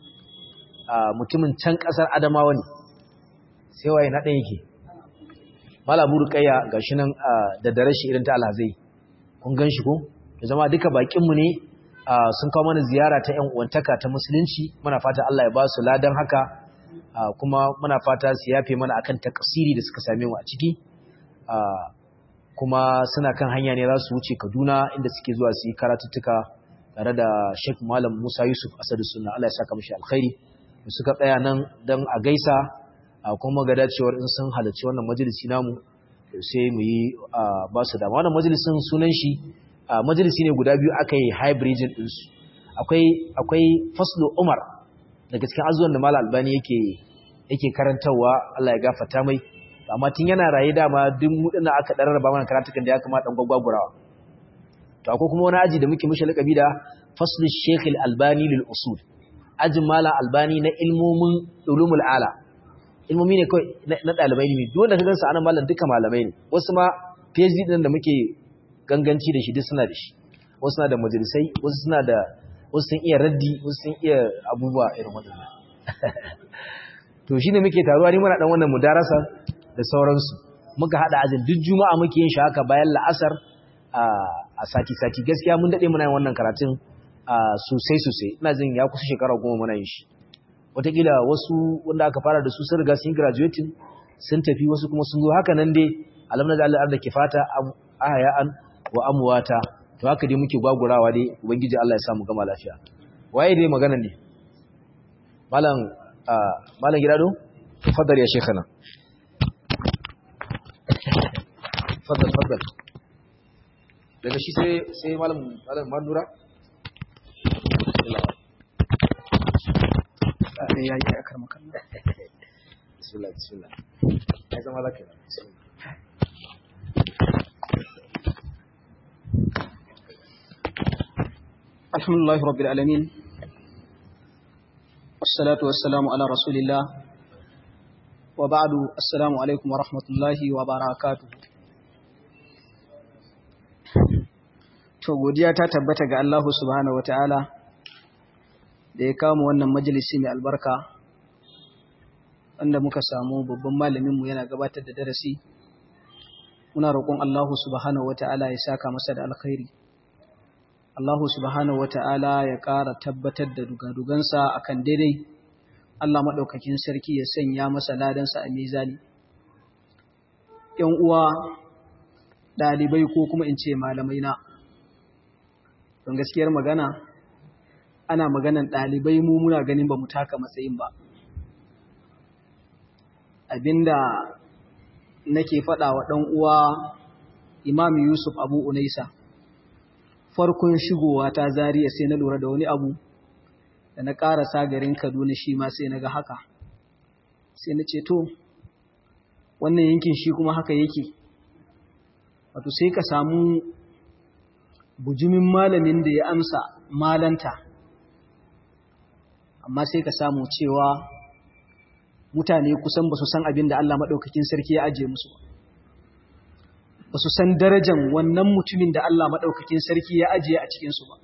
mutumin can kasar adamawa ne sai waye na ɗaya yake malamu rukayya gashi nan da dare shi irin ta alhazai kun gan shi ko da zama duka bakinmu ne sun kawo mana ziyara ta 'yan uwantaka ta musulunci muna fata Allah ya ba su ladan haka kuma muna fata su yafe mana akan takasiri da suka same mu a ciki kuma suna kan hanya ne za su wuce Kaduna inda suke zuwa su yi karatuttuka tare da Sheikh Malam Musa Yusuf Asadu Sunna Allah ya saka mishi alkhairi suka tsaya nan dan a gaisa kuma ga dacewar in sun halarci wannan majalisi namu sai mu yi ba su dama wannan majalisin sunan shi majalisi ne guda biyu aka yi hybridin ɗinsu akwai akwai faslo umar daga cikin azuwan da mala albani yake yake karantarwa Allah ya gafarta mai amma tun yana raye dama duk mudin aka dararraba mana karatukan da ya kamata dan gwagwagurawa to akwai kuma wani aji da muke mishi lakabi da faslu Sheikh Al-Albani lil usul ajin mala albani na ilmomin ulumul ala ilmomi ne kai na dalibai ne duk wanda ka gansa anan mallan duka malamai ne wasu ma PhD din da muke ganganci da shi duk suna da shi wasu suna da majalisai wasu suna da wasu sun iya raddi wasu sun iya abubuwa irin waɗannan to shine muke taruwa ne muna dan wannan mudarasa da sauransu muka hada ajin duk juma'a muke yin shi haka bayan la'asar a sati-sati gaskiya mun dade muna yin wannan karatun sosai sosai ina jin ya kusa shekara goma muna yin shi wataƙila wasu wanda aka fara da su sun riga sun graduating sun tafi wasu kuma sun zo haka nan dai alamna da Allah da ke fata ahaya'an wa amwata to haka dai muke gwagurawa dai ubangiji Allah ya samu gama lafiya waye dai magana ne malam malam gidado fadar ya shekana fadal fadal daga shi sai sai malam malam manura sai ya yi akar makalla bismillah bismillah ya zama laka alhamdulillah rabbil alamin wassalatu wassalamu ala rasulillah wa ba'du assalamu alaikum wa rahmatullahi wa barakatuh to godiya ta tabbata ga Allah subhanahu wataala da ya kama wannan majalisi mai albarka wanda muka samu babban malaminmu yana gabatar da darasi muna roƙon Allah subhanahu wata'ala ya saka masa da alkhairi Allah subhanahu wata'ala ya ƙara tabbatar da dugadugansa akan daidai Allah maɗaukakin sarki ya sanya masa ladansa a mizani ‘yan uwa ɗalibai ko kuma in ce malamai na don gaskiyar magana ana maganan ɗalibai mu muna ganin ba mu taka matsayin ba abinda nake faɗa wa ɗan uwa imam yusuf abu unaisa farkon shigowa ta zariya sai na lura da wani abu da na ƙarasa garin kaduna shi ma sai na ga haka sai na ce to wannan yankin shi kuma haka yake wato sai ka samu bujumin malamin da ya amsa malanta amma sai ka samu cewa mutane kusan ba su san abin da Allah maɗaukakin sarki ya ajiye musu ba su san darajan wannan mutumin da Allah maɗaukakin sarki ya ajiye a cikinsu ba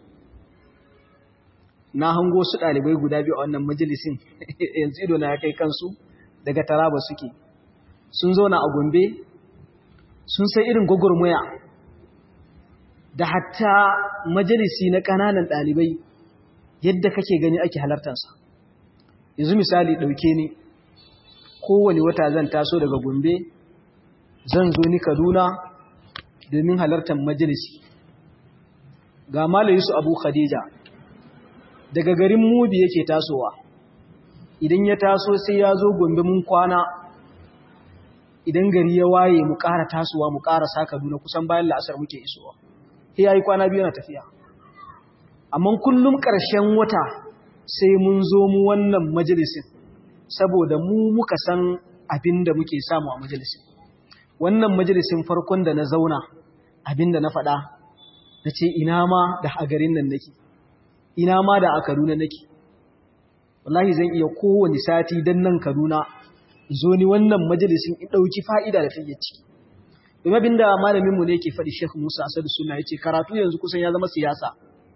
na hango su ɗalibai guda biyu a wannan majalisin yanzu ido na ya kai kansu daga taraba suke sun zauna a gombe sun sai irin gwagwarmaya da hatta majalisi na ƙananan ɗalibai yadda kake gani ake halartarsa yanzu misali ɗauke ni kowane wata zan taso daga gombe zan zo ni kaduna domin halartar majalisi ga malayi su abu khadija daga garin mubi yake tasowa idan ya taso sai ya zo gombe mun kwana idan gari ya waye mu ƙara tasowa mu ƙara sa kaduna kusan bayan la'asar muke isowa ya yi kwana biyu na tafiya amma kullum ƙarshen wata sai mun zo mu wannan majalisin saboda mu muka san abin da muke samu a majalisin wannan majalisin farkon da na zauna abin da na faɗa na ce ina ma da a garin nan nake ina ma da a kaduna nake wallahi zan iya kowane sati don nan kaduna zo ni wannan majalisin in ɗauki fa'ida da take ciki domin abin da malaminmu ne ke faɗi Sheikh Musa Asadu Suna ya ce karatu yanzu kusan ya zama siyasa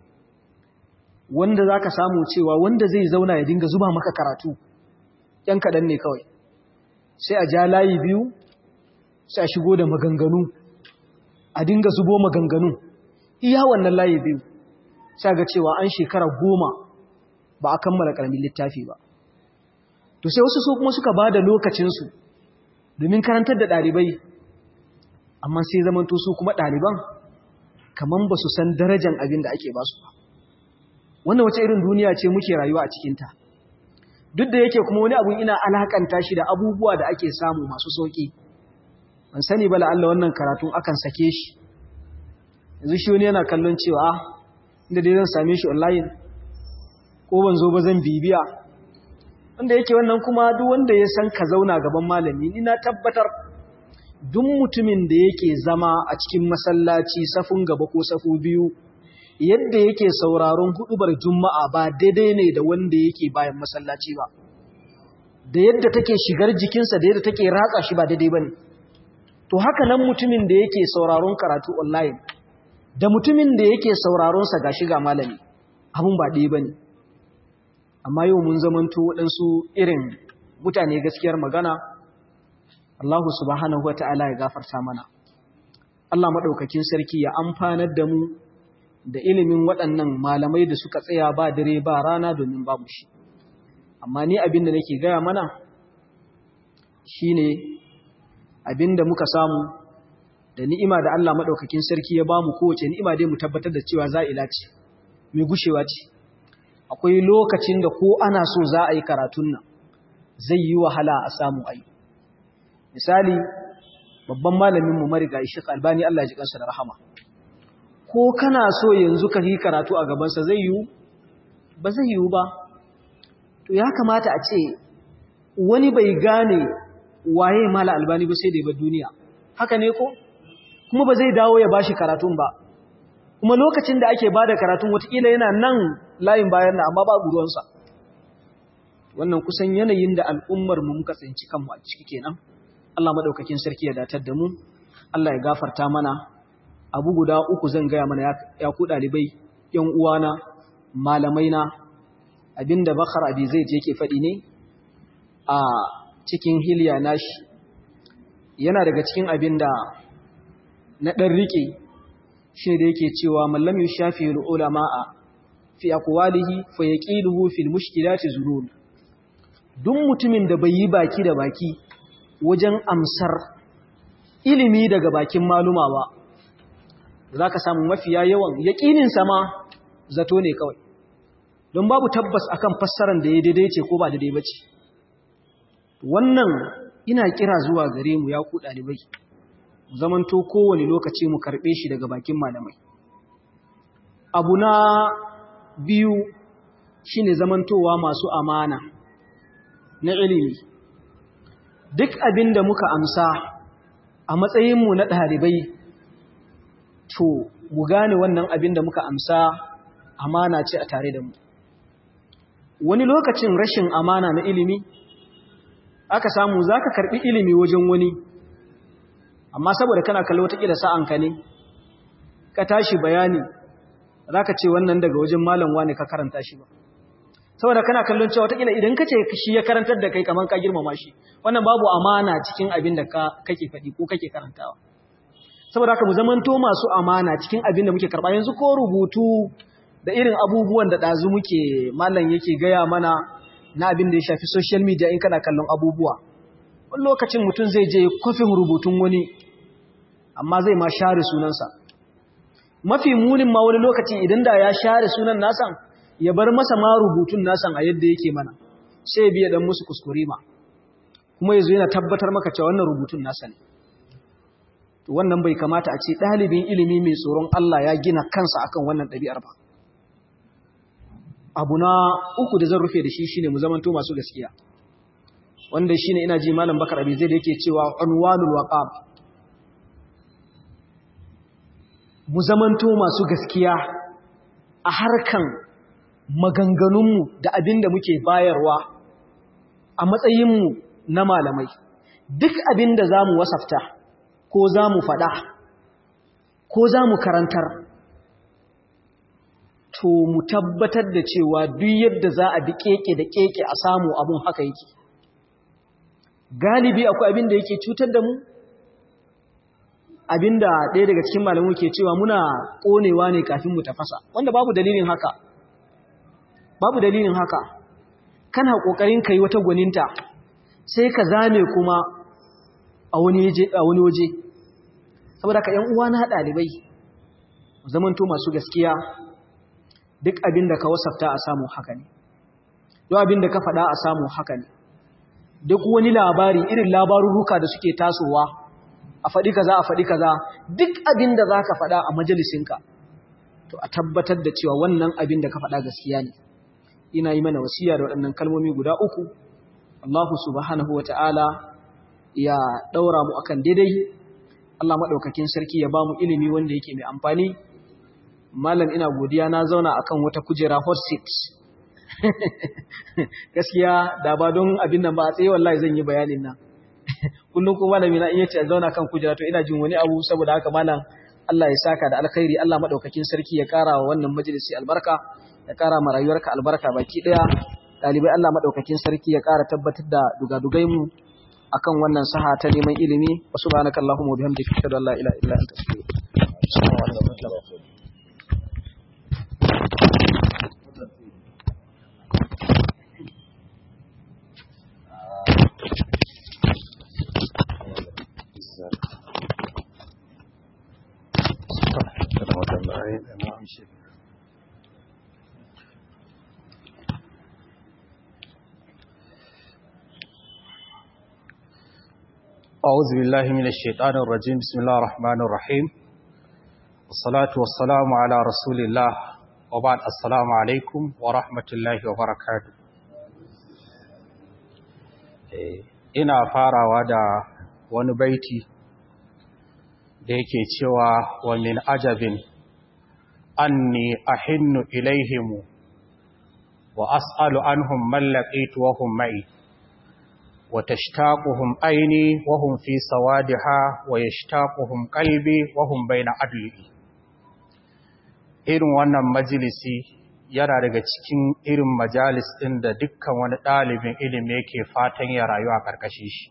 wanda za ka samu cewa wanda zai zauna ya dinga zuba maka karatu ‘yan kaɗan ne kawai sai a ja layi biyu sai a shigo da maganganu a dinga zubo maganganu iya wannan layi biyu sai ga cewa an shekara goma ba a kammala ƙaramin littafi ba to sai wasu su kuma suka ba da lokacinsu domin karantar da ɗalibai amma sai zamanto su kuma ɗaliban kaman ba su san darajan abin da ake ba su ba wannan wace irin duniya ce muke rayuwa a cikinta duk da yake kuma wani abun ina alakanta shi da abubuwa da ake samu masu sauƙi ban sani ba la'alla wannan karatun akan sake shi yanzu shi wani yana kallon cewa inda dai zan same shi online ko ban zo ba zan bibiya wanda yake wannan kuma duk wanda ya san ka zauna gaban malami ni na tabbatar duk mutumin da yake zama a cikin masallaci safun gaba ko safu biyu yadda yake sauraron hudubar juma'a ba daidai ne da wanda yake bayan masallaci ba da yadda take shigar jikinsa da yadda take ratsa shi ba daidai bane to haka nan mutumin da yake sauraron karatu online da mutumin da yake sauraron sa gashi ga malami abun ba ɗaya bane amma yau mun zamanto waɗansu irin mutane gaskiyar magana Allah subhanahu wa ta'ala ya gafarta mana Allah maɗaukakin sarki ya amfanar da mu da ilimin waɗannan malamai da suka tsaya ba dare ba rana domin babu shi amma ni abin da nake gaya mana shine abin da muka samu da ni'ima da Allah maɗaukakin sarki ya bamu kowace ni'ima dai mu tabbatar da cewa za'ila ce mai gushewa ce akwai lokacin da ko ana so za a yi karatun nan zai yi wahala a samu ayi misali babban malamin mu mariga Sheikh Albani Allah ya ji kansa da rahama ko kana so yanzu ka yi karatu a gaban sa zai yi ba zai yi ba to ya kamata a ce wani bai gane waye mala Albani ba sai da ba duniya haka ne ko kuma ba zai dawo ya bashi karatun ba kuma lokacin da ake bada karatun watakila yana nan layin bayan na amma babu ruwansa wannan kusan yanayin da al'ummar mu muka tsinci kanmu a ciki kenan Allah madaukakin sarki ya datar da mu Allah ya gafarta mana abu guda uku zan gaya mana ya ku dalibai yan uwana malamai na abinda Bakar Abi Zaid yake faɗi ne a cikin hilya nashi yana daga cikin abinda na dan rike shi da yake cewa mallam yushafi ulama'a fi aqwalihi fa yaqiluhu fil mushkilati zurul duk mutumin da bai yi baki da baki wajen amsar ilimi daga bakin maluma ba zaka samu mafiya yawan yaqinin sama zato ne kawai don babu tabbas akan fassarar da ya daidai ce ko ba daidai bace wannan ina kira zuwa gare mu ya ku dalibai zamanto kowane lokaci mu karɓe shi daga bakin malamai abu na biyu shine zamantowa masu amana na ilimi duk abin da muka amsa a matsayinmu na ɗalibai to mu gane wannan abin da muka amsa amana ce a tare da mu wani lokacin rashin amana na ilimi aka samu za ka karɓi ilimi wajen wani amma saboda kana kallo watakila sa'anka ne ka tashi bayani za ka ce wannan daga wajen malam wane ka karanta shi ba saboda kana kallon cewa watakila idan ka ce shi ya karantar da kai kamar ka girmama shi wannan babu amana cikin abin da kake faɗi ko kake karantawa saboda haka mu zamanto masu amana cikin abin da muke karɓa yanzu ko rubutu da irin abubuwan da ɗazu muke malam yake gaya mana na abin da ya shafi social media in kana kallon abubuwa wani lokacin mutum zai je kofin rubutun wani amma zai ma share sunansa mafi munin ma wani lokaci idan da ya share sunan nasan ya bar masa ma rubutun nasan a yadda yake mana sai ya biya dan musu kuskure ma kuma yazo yana tabbatar maka cewa wannan rubutun nasa ne to wannan bai kamata a ce dalibin ilimi mai tsoron Allah ya gina kansa akan wannan ɗabi'ar ba abu na uku da zan rufe da shi shine mu zamanto masu gaskiya wanda shine ina ji malam Bakar Abi Zaid yake cewa unwanul waqab mu zamanto masu gaskiya a harkan maganganunmu da abin da muke bayarwa a matsayinmu na malamai duk abin da za mu wasafta ko za mu faɗa ko za mu karantar to mu tabbatar da cewa duk yadda za a bi keke da keke a samu abun haka yake galibi akwai abin da yake cutar da mu abinda ɗaya daga cikin malamu ke cewa muna ƙonewa ne kafin mu tafasa wanda babu dalilin haka babu dalilin haka kana ƙoƙarin kai wata gwaninta sai ka zame kuma a wani waje saboda ka ‘yan uwa na ɗalibai zamanto masu gaskiya duk abin da ka wasafta a samu haka ne duk abin da ka faɗa a samu haka ne duk wani labari irin labarurruka da suke tasowa a a faɗi kaza a faɗi kaza duk abin da za ka faɗa a majalisinka to a tabbatar da cewa wannan abin da ka faɗa gaskiya ne ina yi mana wasiya da waɗannan kalmomi guda uku Allahu subhanahu wa ta'ala ya ɗaura mu akan daidai Allah maɗaukakin sarki ya ba mu ilimi wanda yake mai amfani malam ina godiya na zauna akan wata kujera hot seat gaskiya da ba don abin nan ba a tsaye wallahi zan yi bayanin nan kullum ko malami na iya ce zauna kan kujera to ina jin wani abu saboda haka malam Allah ya saka da alkhairi Allah madaukakin sarki ya kara wa wannan majalisi albarka ya kara ma rayuwarka albarka baki daya dalibai Allah madaukakin sarki ya kara tabbatar da dugadugai mu akan wannan saha ta neman ilimi wa subhanakallahumma wa bihamdika ashhadu an la ilaha illa anta astaghfiruka أعوذ بالله من الشيطان الرجيم بسم الله الرحمن الرحيم والصلاة والسلام على رسول الله وبعد السلام عليكم ورحمة الله وبركاته ina farawa da wani baiti da yake cewa wa min ajabin anni ahinnu ilaihimu wa as'alu anhum man laqitu wa hum ma'i وتشتاقهم عيني وهم في سوادها ويشتاقهم قلبي وهم بين عدلي irin wannan majalisi yana daga cikin irin majalis ɗin da dukkan wani ɗalibin ilimi yake fatan ya rayu a ƙarƙashin shi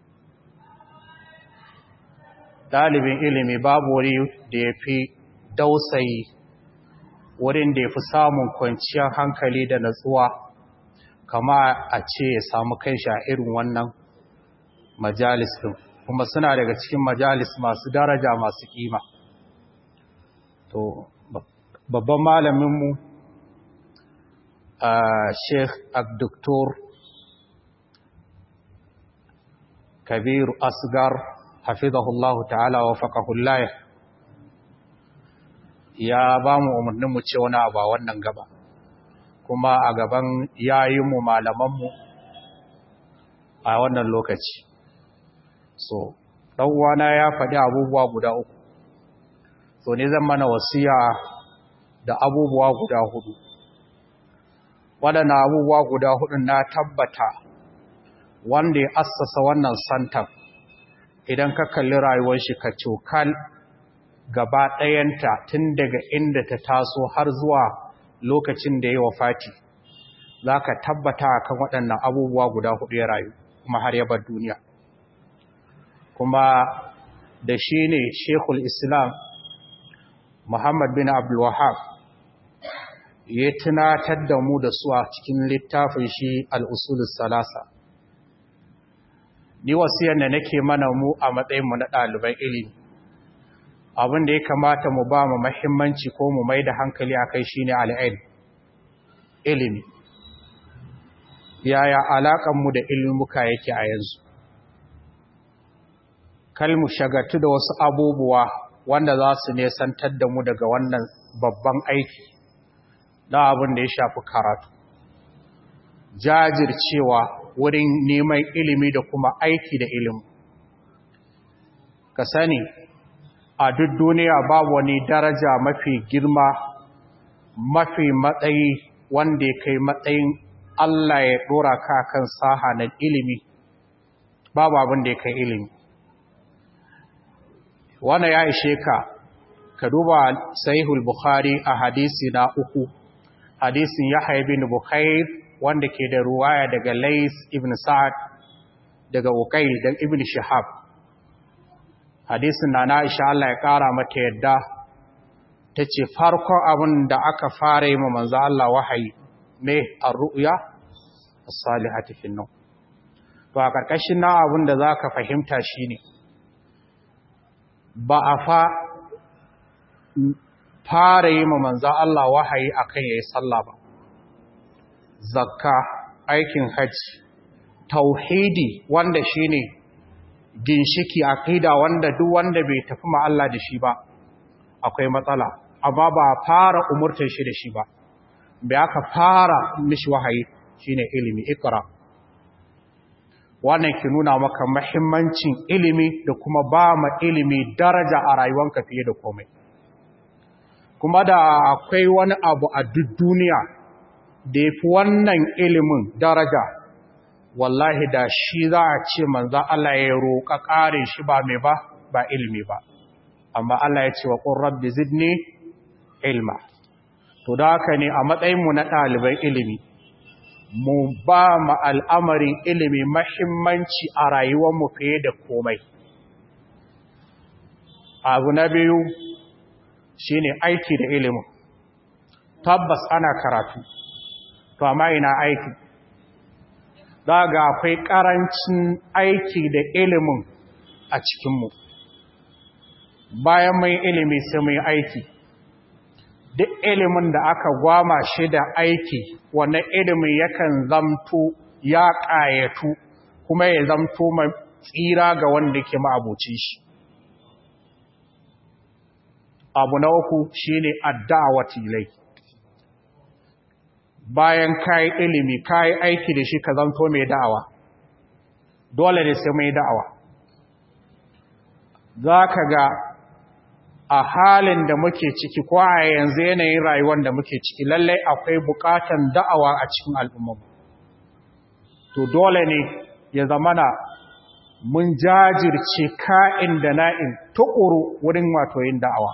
ɗalibin ilimi babu wuri da ya fi dausayi wurin da ya fi samun kwanciyar hankali da natsuwa kama a ce ya samu kai a irin wannan majalis ɗin kuma suna daga cikin majalis masu daraja masu kima to babban malaminmu a sheikh abduktor kabiru asgar hafizahullahu ta'ala wa faƙahullaya ya ba mu umarninmu ce wani abu a wannan gaba kuma a gaban yayinmu malamanmu a wannan lokaci so ɗan'uwana ya faɗi abubuwa guda uku so ne zan mana wasiya da abubuwa guda hudu waɗanda abubuwa guda hudun na tabbata wanda ya assasa wannan santan idan ka kalli rayuwar shi ka cokal gaba ɗayanta tun daga inda ta taso har zuwa lokacin da ya wafati za ka tabbata kan waɗannan abubuwa guda hudu ya rayu kuma har ya bar duniya kuma da shi ne shekul islam muhammad bin abdulwahab ya tunatar da mu da su a cikin littafin shi al'usulus salasa ni wasiyar da nake mana mu a matsayinmu na ɗaliban ilimi abin da ya kamata mu ba mu mahimmanci ko mu mai da hankali a kai shi ne al'ail ilimi yaya alaƙanmu da ilimuka yake a yanzu kalmu shagatu da wasu abubuwa wanda za su nesantar da mu daga wannan babban aiki na abin da ya shafi karatu jajircewa wurin neman ilimi da kuma aiki da ilimi ka sani a duk duniya babu wani daraja mafi girma mafi matsayi wanda ya kai matsayin Allah ya dora ka kan saha na ilimi babu abin da ya kai ilimi wanda ya ishe ka ka duba sahihul bukhari a hadisi na uku hadisin yahya ibn bukhair wanda ke da ruwaya daga lais ibn sa'ad daga uqayl da ibn shihab hadisin na Aisha Allah ya ƙara mata yadda ta ce farkon abin da aka fara yi ma manzo Allah wahayi ne a ru'ya a salihati fin nan to a ƙarƙashin na abin da za ka fahimta shi ne ba a fa fara yi ma manzo Allah wahayi akan yayi sallah ba zakka aikin hajji tauhidi wanda shine ginshiki aqida wanda duk wanda bai tafi ma Allah da shi ba akwai matsala amma ba fara umurtar shi da shi ba bai aka fara mishi wahayi shine ilimi ikra wannan ki nuna maka mahimmancin ilimi da kuma ba ma ilimi daraja a rayuwanka fiye da komai kuma da akwai wani abu a duk duniya da ya fi wannan ilimin daraja wallahi da shi za a ce manzan Allah ya roƙa ƙarin shi ba mai ba ba ilimi ba amma Allah ya ce wa ƙun rabbi zidni ilma to da haka ne a matsayinmu na ɗaliban ilimi mu ba ma al'amarin ilimi mahimmanci a rayuwarmu fiye da komai abu na biyu shi ne aiki da ilimin tabbas ana karatu to amma ina aiki za ga akwai ƙarancin aiki da ilimin a cikinmu bayan mai ilimi sai mai aiki duk ilimin da aka gwama shi da aiki wannan ilimin yakan zamto ya ƙayatu kuma ya zamto mai tsira ga wanda ke ma'abucin shi abu na uku shine adda'awati ilai bayan kai ilimi kai aiki da shi ka zanto mai da'awa dole ne sai mai da'awa zaka ga a halin da muke ciki ko a yanzu yanayin rayuwar da muke ciki lallai akwai bukatan da'awa a cikin al'umma to dole ne ya zamana mun jajirce ka'in da na'in tukuru wurin wato yin da'awa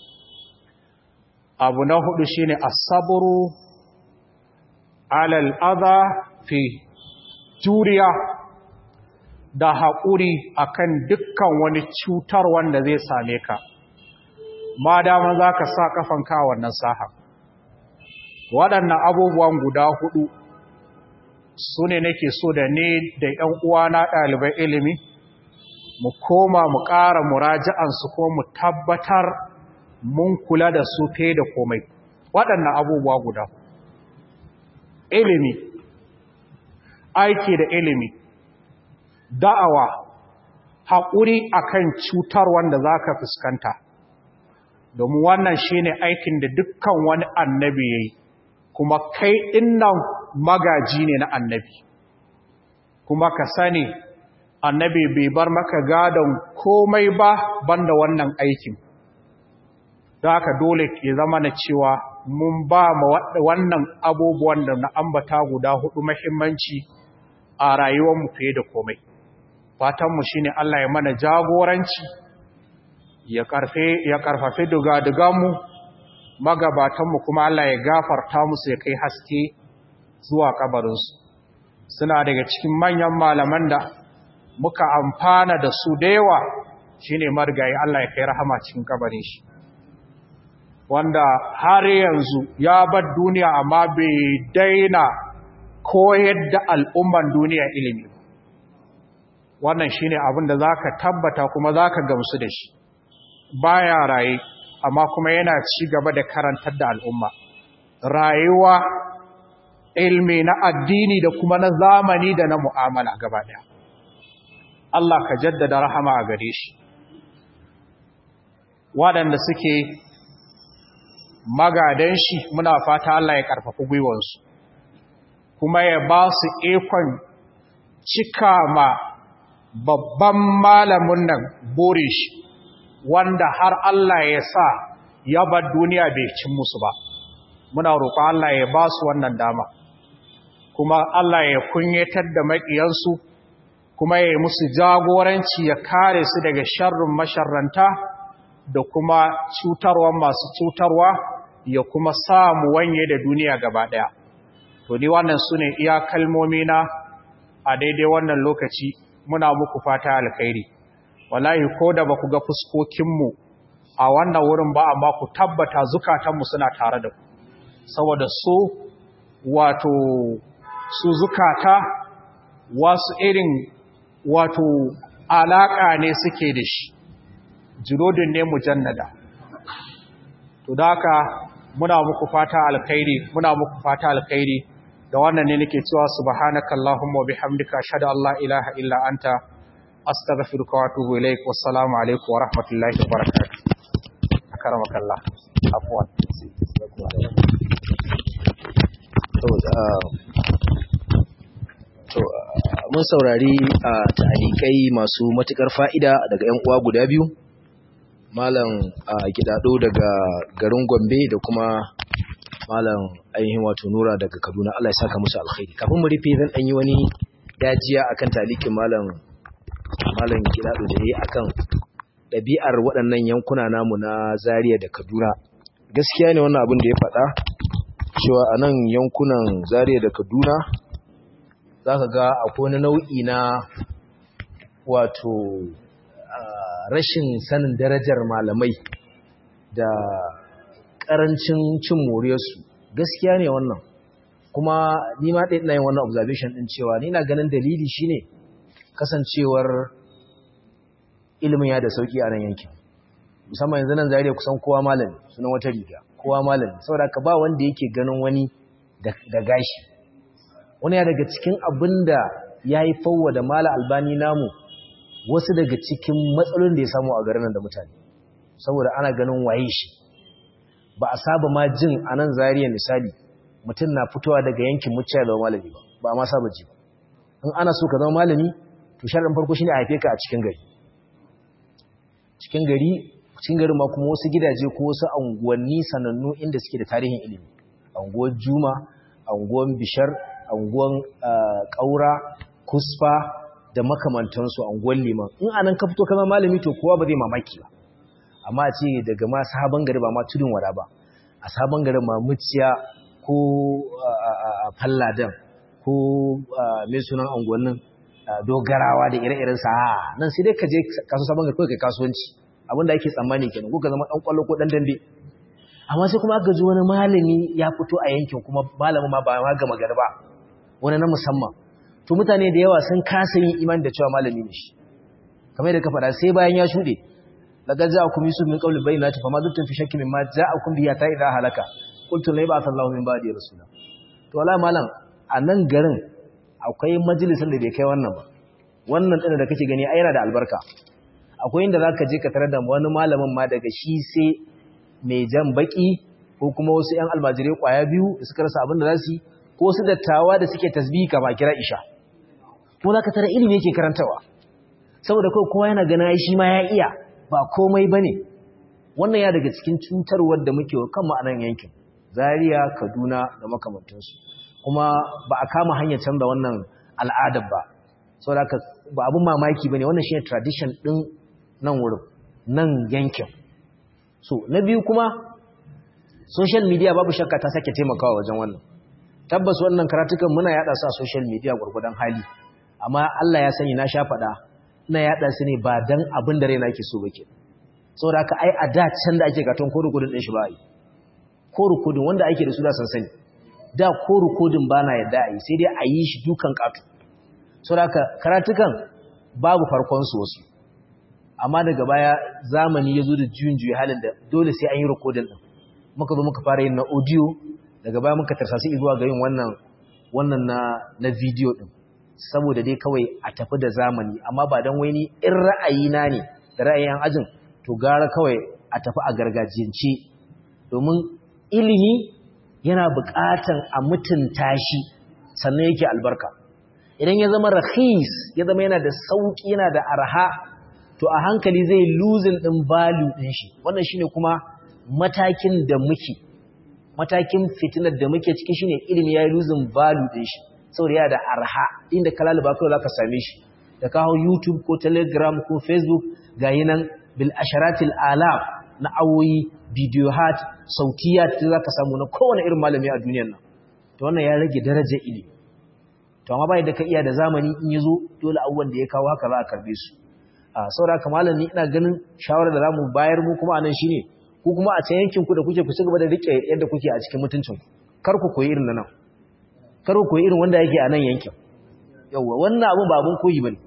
abu na hudu shine asabru alal adha fi juriya da haƙuri akan dukkan wani cutar wanda zai same ka ma dama za ka sa kafanka wannan saha waɗannan abubuwan guda hudu su ne nake so da ne da ‘yan uwana ɗalibai ilimi mu koma mu ƙara muraji'ansu ko mu tabbatar mun kula da su fe da komai waɗannan abubuwa guda ilimi aiki da ilimi da'awa haƙuri akan cutar wanda za ka fuskanta domin wannan shi ne aikin da dukkan wani annabi ya yi kuma kai ɗinnan magaji ne na annabi kuma ka sani annabi bai bar maka gadon komai ba banda wannan aikin da haka dole ke zama na cewa mun ba ma wannan abubuwan da na ambata guda hudu mahimmanci a rayuwarmu fiye da komai fatanmu shi ne Allah ya mana jagoranci ya karfafi dugaduganmu magabatanmu kuma Allah ya gafarta musu ya kai haske zuwa kabarinsu suna daga cikin manyan malaman da muka amfana da su da yawa shine margayi Allah ya kai rahama cikin kabarin shi wanda har yanzu ya bar duniya amma bai daina koyar da al'umman duniya ilimi wannan shine abin da zaka tabbata kuma zaka gamsu da shi baya raye amma kuma yana ci gaba da karantar da al'umma rayuwa ilmi na addini da kuma na zamani da na mu'amala gaba daya Allah ka jaddada rahama a gare shi waɗanda suke magadan shi muna fata Allah ya ƙarfafi gwiwansu kuma ya ba su ikon cika ma babban malamin nan burin shi wanda har Allah ya sa ya bar duniya bai cin musu ba muna roƙon Allah ya ba su wannan dama kuma Allah ya kunyatar da maƙiyansu kuma ya yi musu jagoranci ya kare su daga sharrin masharranta da kuma cutarwa masu cutarwa ya kuma samu wanye da duniya gaba ɗaya to ni wannan su ne iya kalmomi na a daidai wannan lokaci muna muku fata alkhairi wallahi ko da ba ku ga fuskokinmu a wannan wurin ba amma ku tabbata zukatanmu suna tare da ku saboda su wato su zukata wasu irin wato alaƙa ne suke da shi jirodin ne mujannada to da haka muna muku fata alkhairi muna muku fata alkhairi da wannan ne nake cewa subhanakallahumma wa bihamdika ashhadu an la ilaha illa anta astaghfiruka wa atubu ilaik wassalamu alaikum wa rahmatullahi wa barakatuh akaramakallah afwan to mun saurari a ta'alikai masu matukar fa'ida daga ƴan uwa guda biyu malam gidado daga garin Gombe da kuma malam ainihin wato Nura daga Kaduna Allah ya saka musu alkhairi kafin mu rufe zan dan yi wani dajiya akan talikin malam malam gidado da yayi akan ɗabi'ar waɗannan yankuna namu na Zaria da Kaduna gaskiya ne wannan abin da ya faɗa cewa a nan yankunan Zaria da Kaduna za ka ga akwai wani nau'i na wato rashin sanin darajar malamai da ƙarancin cin moriyarsu gaskiya ne wannan kuma ni ma ɗaya ina yin wannan observation ɗin cewa ni na ganin dalili shine kasancewar ilimin ya da sauƙi a nan yankin musamman yanzu nan zariya kusan kowa malami sunan wata riga kowa malami saboda ka ba wanda yake ganin wani da gashi wani ya daga cikin abin da ya yi fauwa da mala albani namu wasu daga cikin matsalolin da ya samu a garin da mutane saboda ana ganin waye shi ba a saba ma jin a nan zariya misali mutum na fitowa daga yankin muciya da malami ba ba a ma saba ji ba in ana so ka zama malami to sharaɗin farko shine a haife ka a cikin gari cikin gari cikin garin ma kuma wasu gidaje ko wasu anguwanni sanannu inda suke da tarihin ilimi anguwar juma anguwar bishar anguwan ƙaura kusfa da makamantansu anguwan liman in anan ka fito kama malami to kowa ba zai mamaki ba amma a ce daga ma sabon gari ba ma tudun wada ba a sabon garin ma muciya ko falladan ko mai sunan anguwannin dogarawa da ire-iren sa nan sai dai ka je kaso sabon gari kawai kai kasuwanci abinda ake tsammani kenan ko ka zama dan kwallo ko dan dambe amma sai kuma aka ji wani malami ya fito a yankin kuma malamin ma ba ma gama gari ba wani na musamman to mutane da yawa sun kasa yin imani da cewa malami ne shi kamar da ka faɗa sai bayan ya shuɗe laqad ja'akum yusuf min qawli bayyinati fama duttum fi shakkin mimma ja'akum bihi ta idha halaka qultu la yab'ath Allahu min ba'di rasula to wala malam a nan garin akwai majalisin da bai kai wannan ba wannan din da kake gani ai yana da albarka akwai inda zaka je ka tarar da wani malamin ma daga shi sai mai jan baki ko kuma wasu ƴan almajirai kwaya biyu da suka rasa abin da za su yi ko su dattawa da suke tasbihi kama kira isha ko za ka tara ilimi yake karantawa saboda kawai kowa yana gana shi ma ya iya ba komai ba ne wannan ya daga cikin cutarwar da muke wa kanmu a nan yankin zaria kaduna da makamantansu kuma ba a kama hanyar canza wannan al'adar ba saboda ba abin mamaki ba ne wannan shi ne tradition ɗin nan wurin nan yankin so na biyu kuma social media babu shakka ta sake taimakawa wajen wannan tabbas wannan karatukan muna yada su a social media gurgudan hali amma Allah ya sani na sha fada ina yada su ne ba dan abin da raina yake so bake saboda haka ai a da can da ake katon ko rukudin din shi ba yi ko rukudin wanda ake da su da san sani da ko rukudin ba na yadda ai sai dai a yi shi dukan katu saboda haka karatukan babu farkon su wasu amma daga baya zamani ya zo da juyin juyi halin da dole sai an yi rukudin din muka zo muka fara yin na audio daga baya muka tarsasi zuwa ga yin wannan wannan na na video din saboda dai kawai a tafi da zamani amma ba dan wai ni in ra'ayina ne da ra'ayin ajin to gara kawai a tafi a gargajiyance domin ilimi yana buƙatan a mutunta shi sannan yake albarka idan ya zama rahis ya zama yana da sauki yana da arha to a hankali zai losing din value din shi wannan shine kuma matakin da muke matakin fitinar da muke ciki shine ilimi yayi losing value din shi saboda yana da arha inda kalaliba kawai zaka same shi da ka hau YouTube ko Telegram ko Facebook gayi nan bil asharatil alaf na awoyi video hat sautiyat da zaka samu na kowane irin malami a duniyar nan to wannan ya rage darajar ilimi to amma bai da ka iya da zamani in yazo dole abubuwan da ya kawo haka za a karbe su a saboda haka malami ina ganin shawarar da zamu bayar mu kuma anan shine ku kuma a can yankin ku da kuke ku ci gaba da rike yadda kuke a cikin mutuncin ku kar ku koyi irin nan kar ku koyi irin wanda yake a nan yankin yawa wannan abun ba abun koyi bane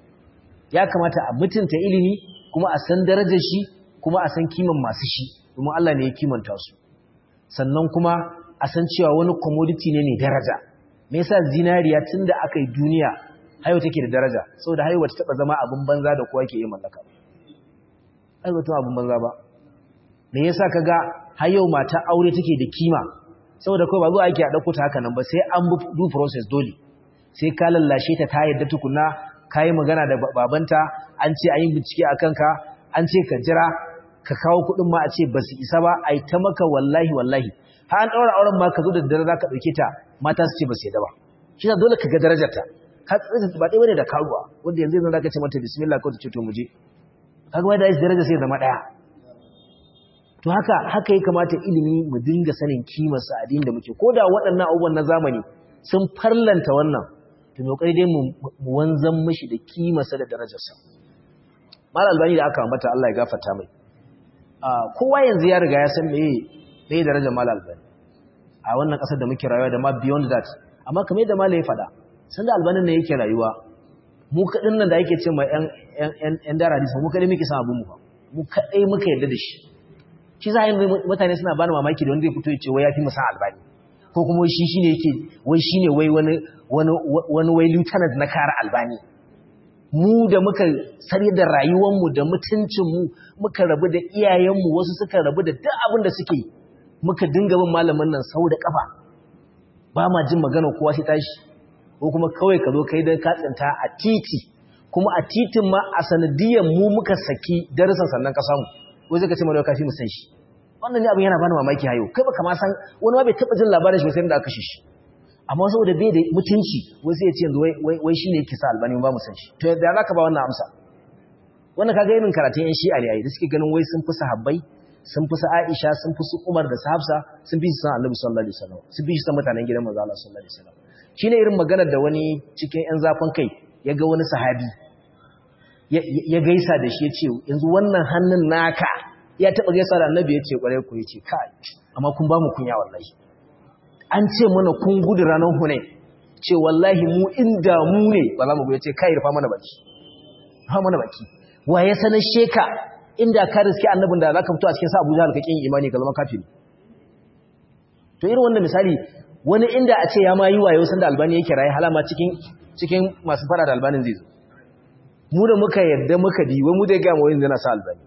ya kamata a mutunta ilimi kuma a san darajar shi kuma a san kiman masu shi domin Allah ne ya kimanta su sannan kuma a san cewa wani commodity ne ne daraja me yasa zinariya tunda aka yi duniya hayo take da daraja saboda hayo bata taba zama abin banza da kowa ke yi mallaka ai bata abin banza ba me yasa kaga hayo mata aure take da kima saboda kai ba zuwa ake a dauko ta haka nan ba sai an bi du process dole sai ka lallashe ta ta yadda tukunna kai magana da babanta an ce an yi bincike akan ka an ce ka jira ka kawo kuɗin ma a ce ba su isa ba ai ta maka wallahi wallahi har an daura auren ma ka zo da dare za ka dauke ta mata su ce ba su yadda ba shi dole ka ga darajarta ka tsaye ba ɗaya bane da karuwa wanda yanzu yanzu zaka ce mata bismillah ko ta ce to muje kaga wai da shi daraja sai zama ɗaya to haka haka ya kamata ilimi mu dinga sanin kimar sa addinin da muke koda waɗannan abubuwan na zamani sun farlanta wannan to me kokari dai mu wanzan mishi da kimar sa da darajar sa mal albani da aka ambata Allah ya gafarta mai kowa yanzu ya riga ya san meye meye darajar mal albani a wannan kasar da muke rayuwa da ma beyond that amma kamar yadda malai ya faɗa sanda albanin ne yake rayuwa mu kaɗin nan da yake ce ma ‘yan dara hadisa mu kaɗai muke san abinmu ba mu kaɗai muka yarda da shi shi za a yi mutane suna bani mamaki da wanda zai fito ya ce wai ya fi musan albani ko kuma shi shi ne yake wai shi ne wai wani wai lieutenant na kara albani mu da muka sarye da rayuwanmu da mutuncinmu muka rabu da iyayenmu wasu suka rabu da duk abin da suke muka dinga bin malamin nan sau da kafa ba ma jin magana kowa sai tashi ko kuma kawai ka zo kai don katsinta a titi kuma a titin ma a sanadiyyar mu muka saki darasan sannan ka samu wai zai ka ce mana kafi mu san shi wannan ne abin yana bani mamaki hayo kai baka ma san wani ma bai taba jin labarin shi sai da aka kashe shi amma saboda bai da mutunci wai sai ya ce yanzu wai wai shine yake sa albani ba mu san shi to da zaka ba wannan amsa wannan kaga irin karatun yan shi'a ne ai da suke ganin wai sun fi sahabbai sun fi su Aisha sun fi su Umar da su Hafsa sun fi su san Annabi sallallahu alaihi wasallam sun fi su san mutanen gidan manzo Allah sallallahu alaihi wasallam shine irin maganar da wani cikin ƴan zafin kai ya ga wani sahabi ya gaisa da shi ya ce yanzu wannan hannun naka ya taɓa gaisa da annabi ya ce ƙwarai ku ya ce kai amma kun ba mu kunya wallahi an ce mana kun gudu ranar hune ce wallahi mu inda mu ne ba za mu ya ce kai rufa mana baki rufa mana baki wa ya sanar sheka inda ka riske annabin da za ka fito a cikin sa abuja halkakin imani ka zama kafiri to irin wannan misali wani inda a ce ya ma yi wayo sanda albani yake raye halama cikin cikin masu fara da albanin zai zo mu da muka yadda muka bi wai mu zai ga mu wani zana sa albani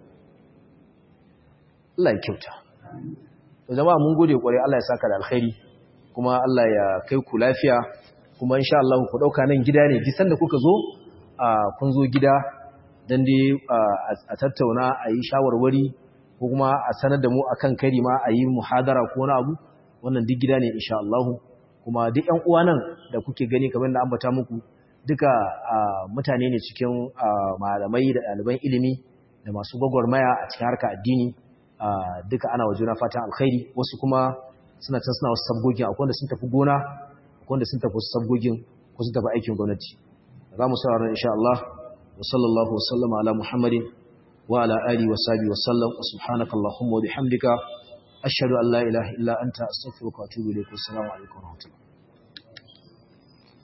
Allah ya kyauta to jama'a mun gode kware Allah ya saka da alkhairi kuma Allah ya kai ku lafiya kuma insha Allah ku dauka nan gida ne duk sanda kuka zo kun zo gida dan dai a tattauna a yi shawarwari ko kuma a sanar da mu akan kari ma a yi muhadara ko wani abu wannan duk gida ne insha Allah kuma duk ƴan uwa nan da kuke gani kamar da ambata muku duka mutane ne cikin malamai da ɗaliban ilimi da masu gwagwarmaya a cikin harka addini duka ana wa juna fatan alkhairi wasu kuma suna can suna wasu sabgogin akwai wanda sun tafi gona akwai wanda sun tafi wasu sabgogin ko sun tafi aikin gwamnati za mu saurara insha Allah wa sallallahu wa sallama ala muhammadin wa ala alihi wa sahbihi wa sallam wa subhanaka allahumma wa bihamdika ashhadu an la ilaha illa anta astaghfiruka wa atubu ilayk assalamu alaikum wa rahmatullahi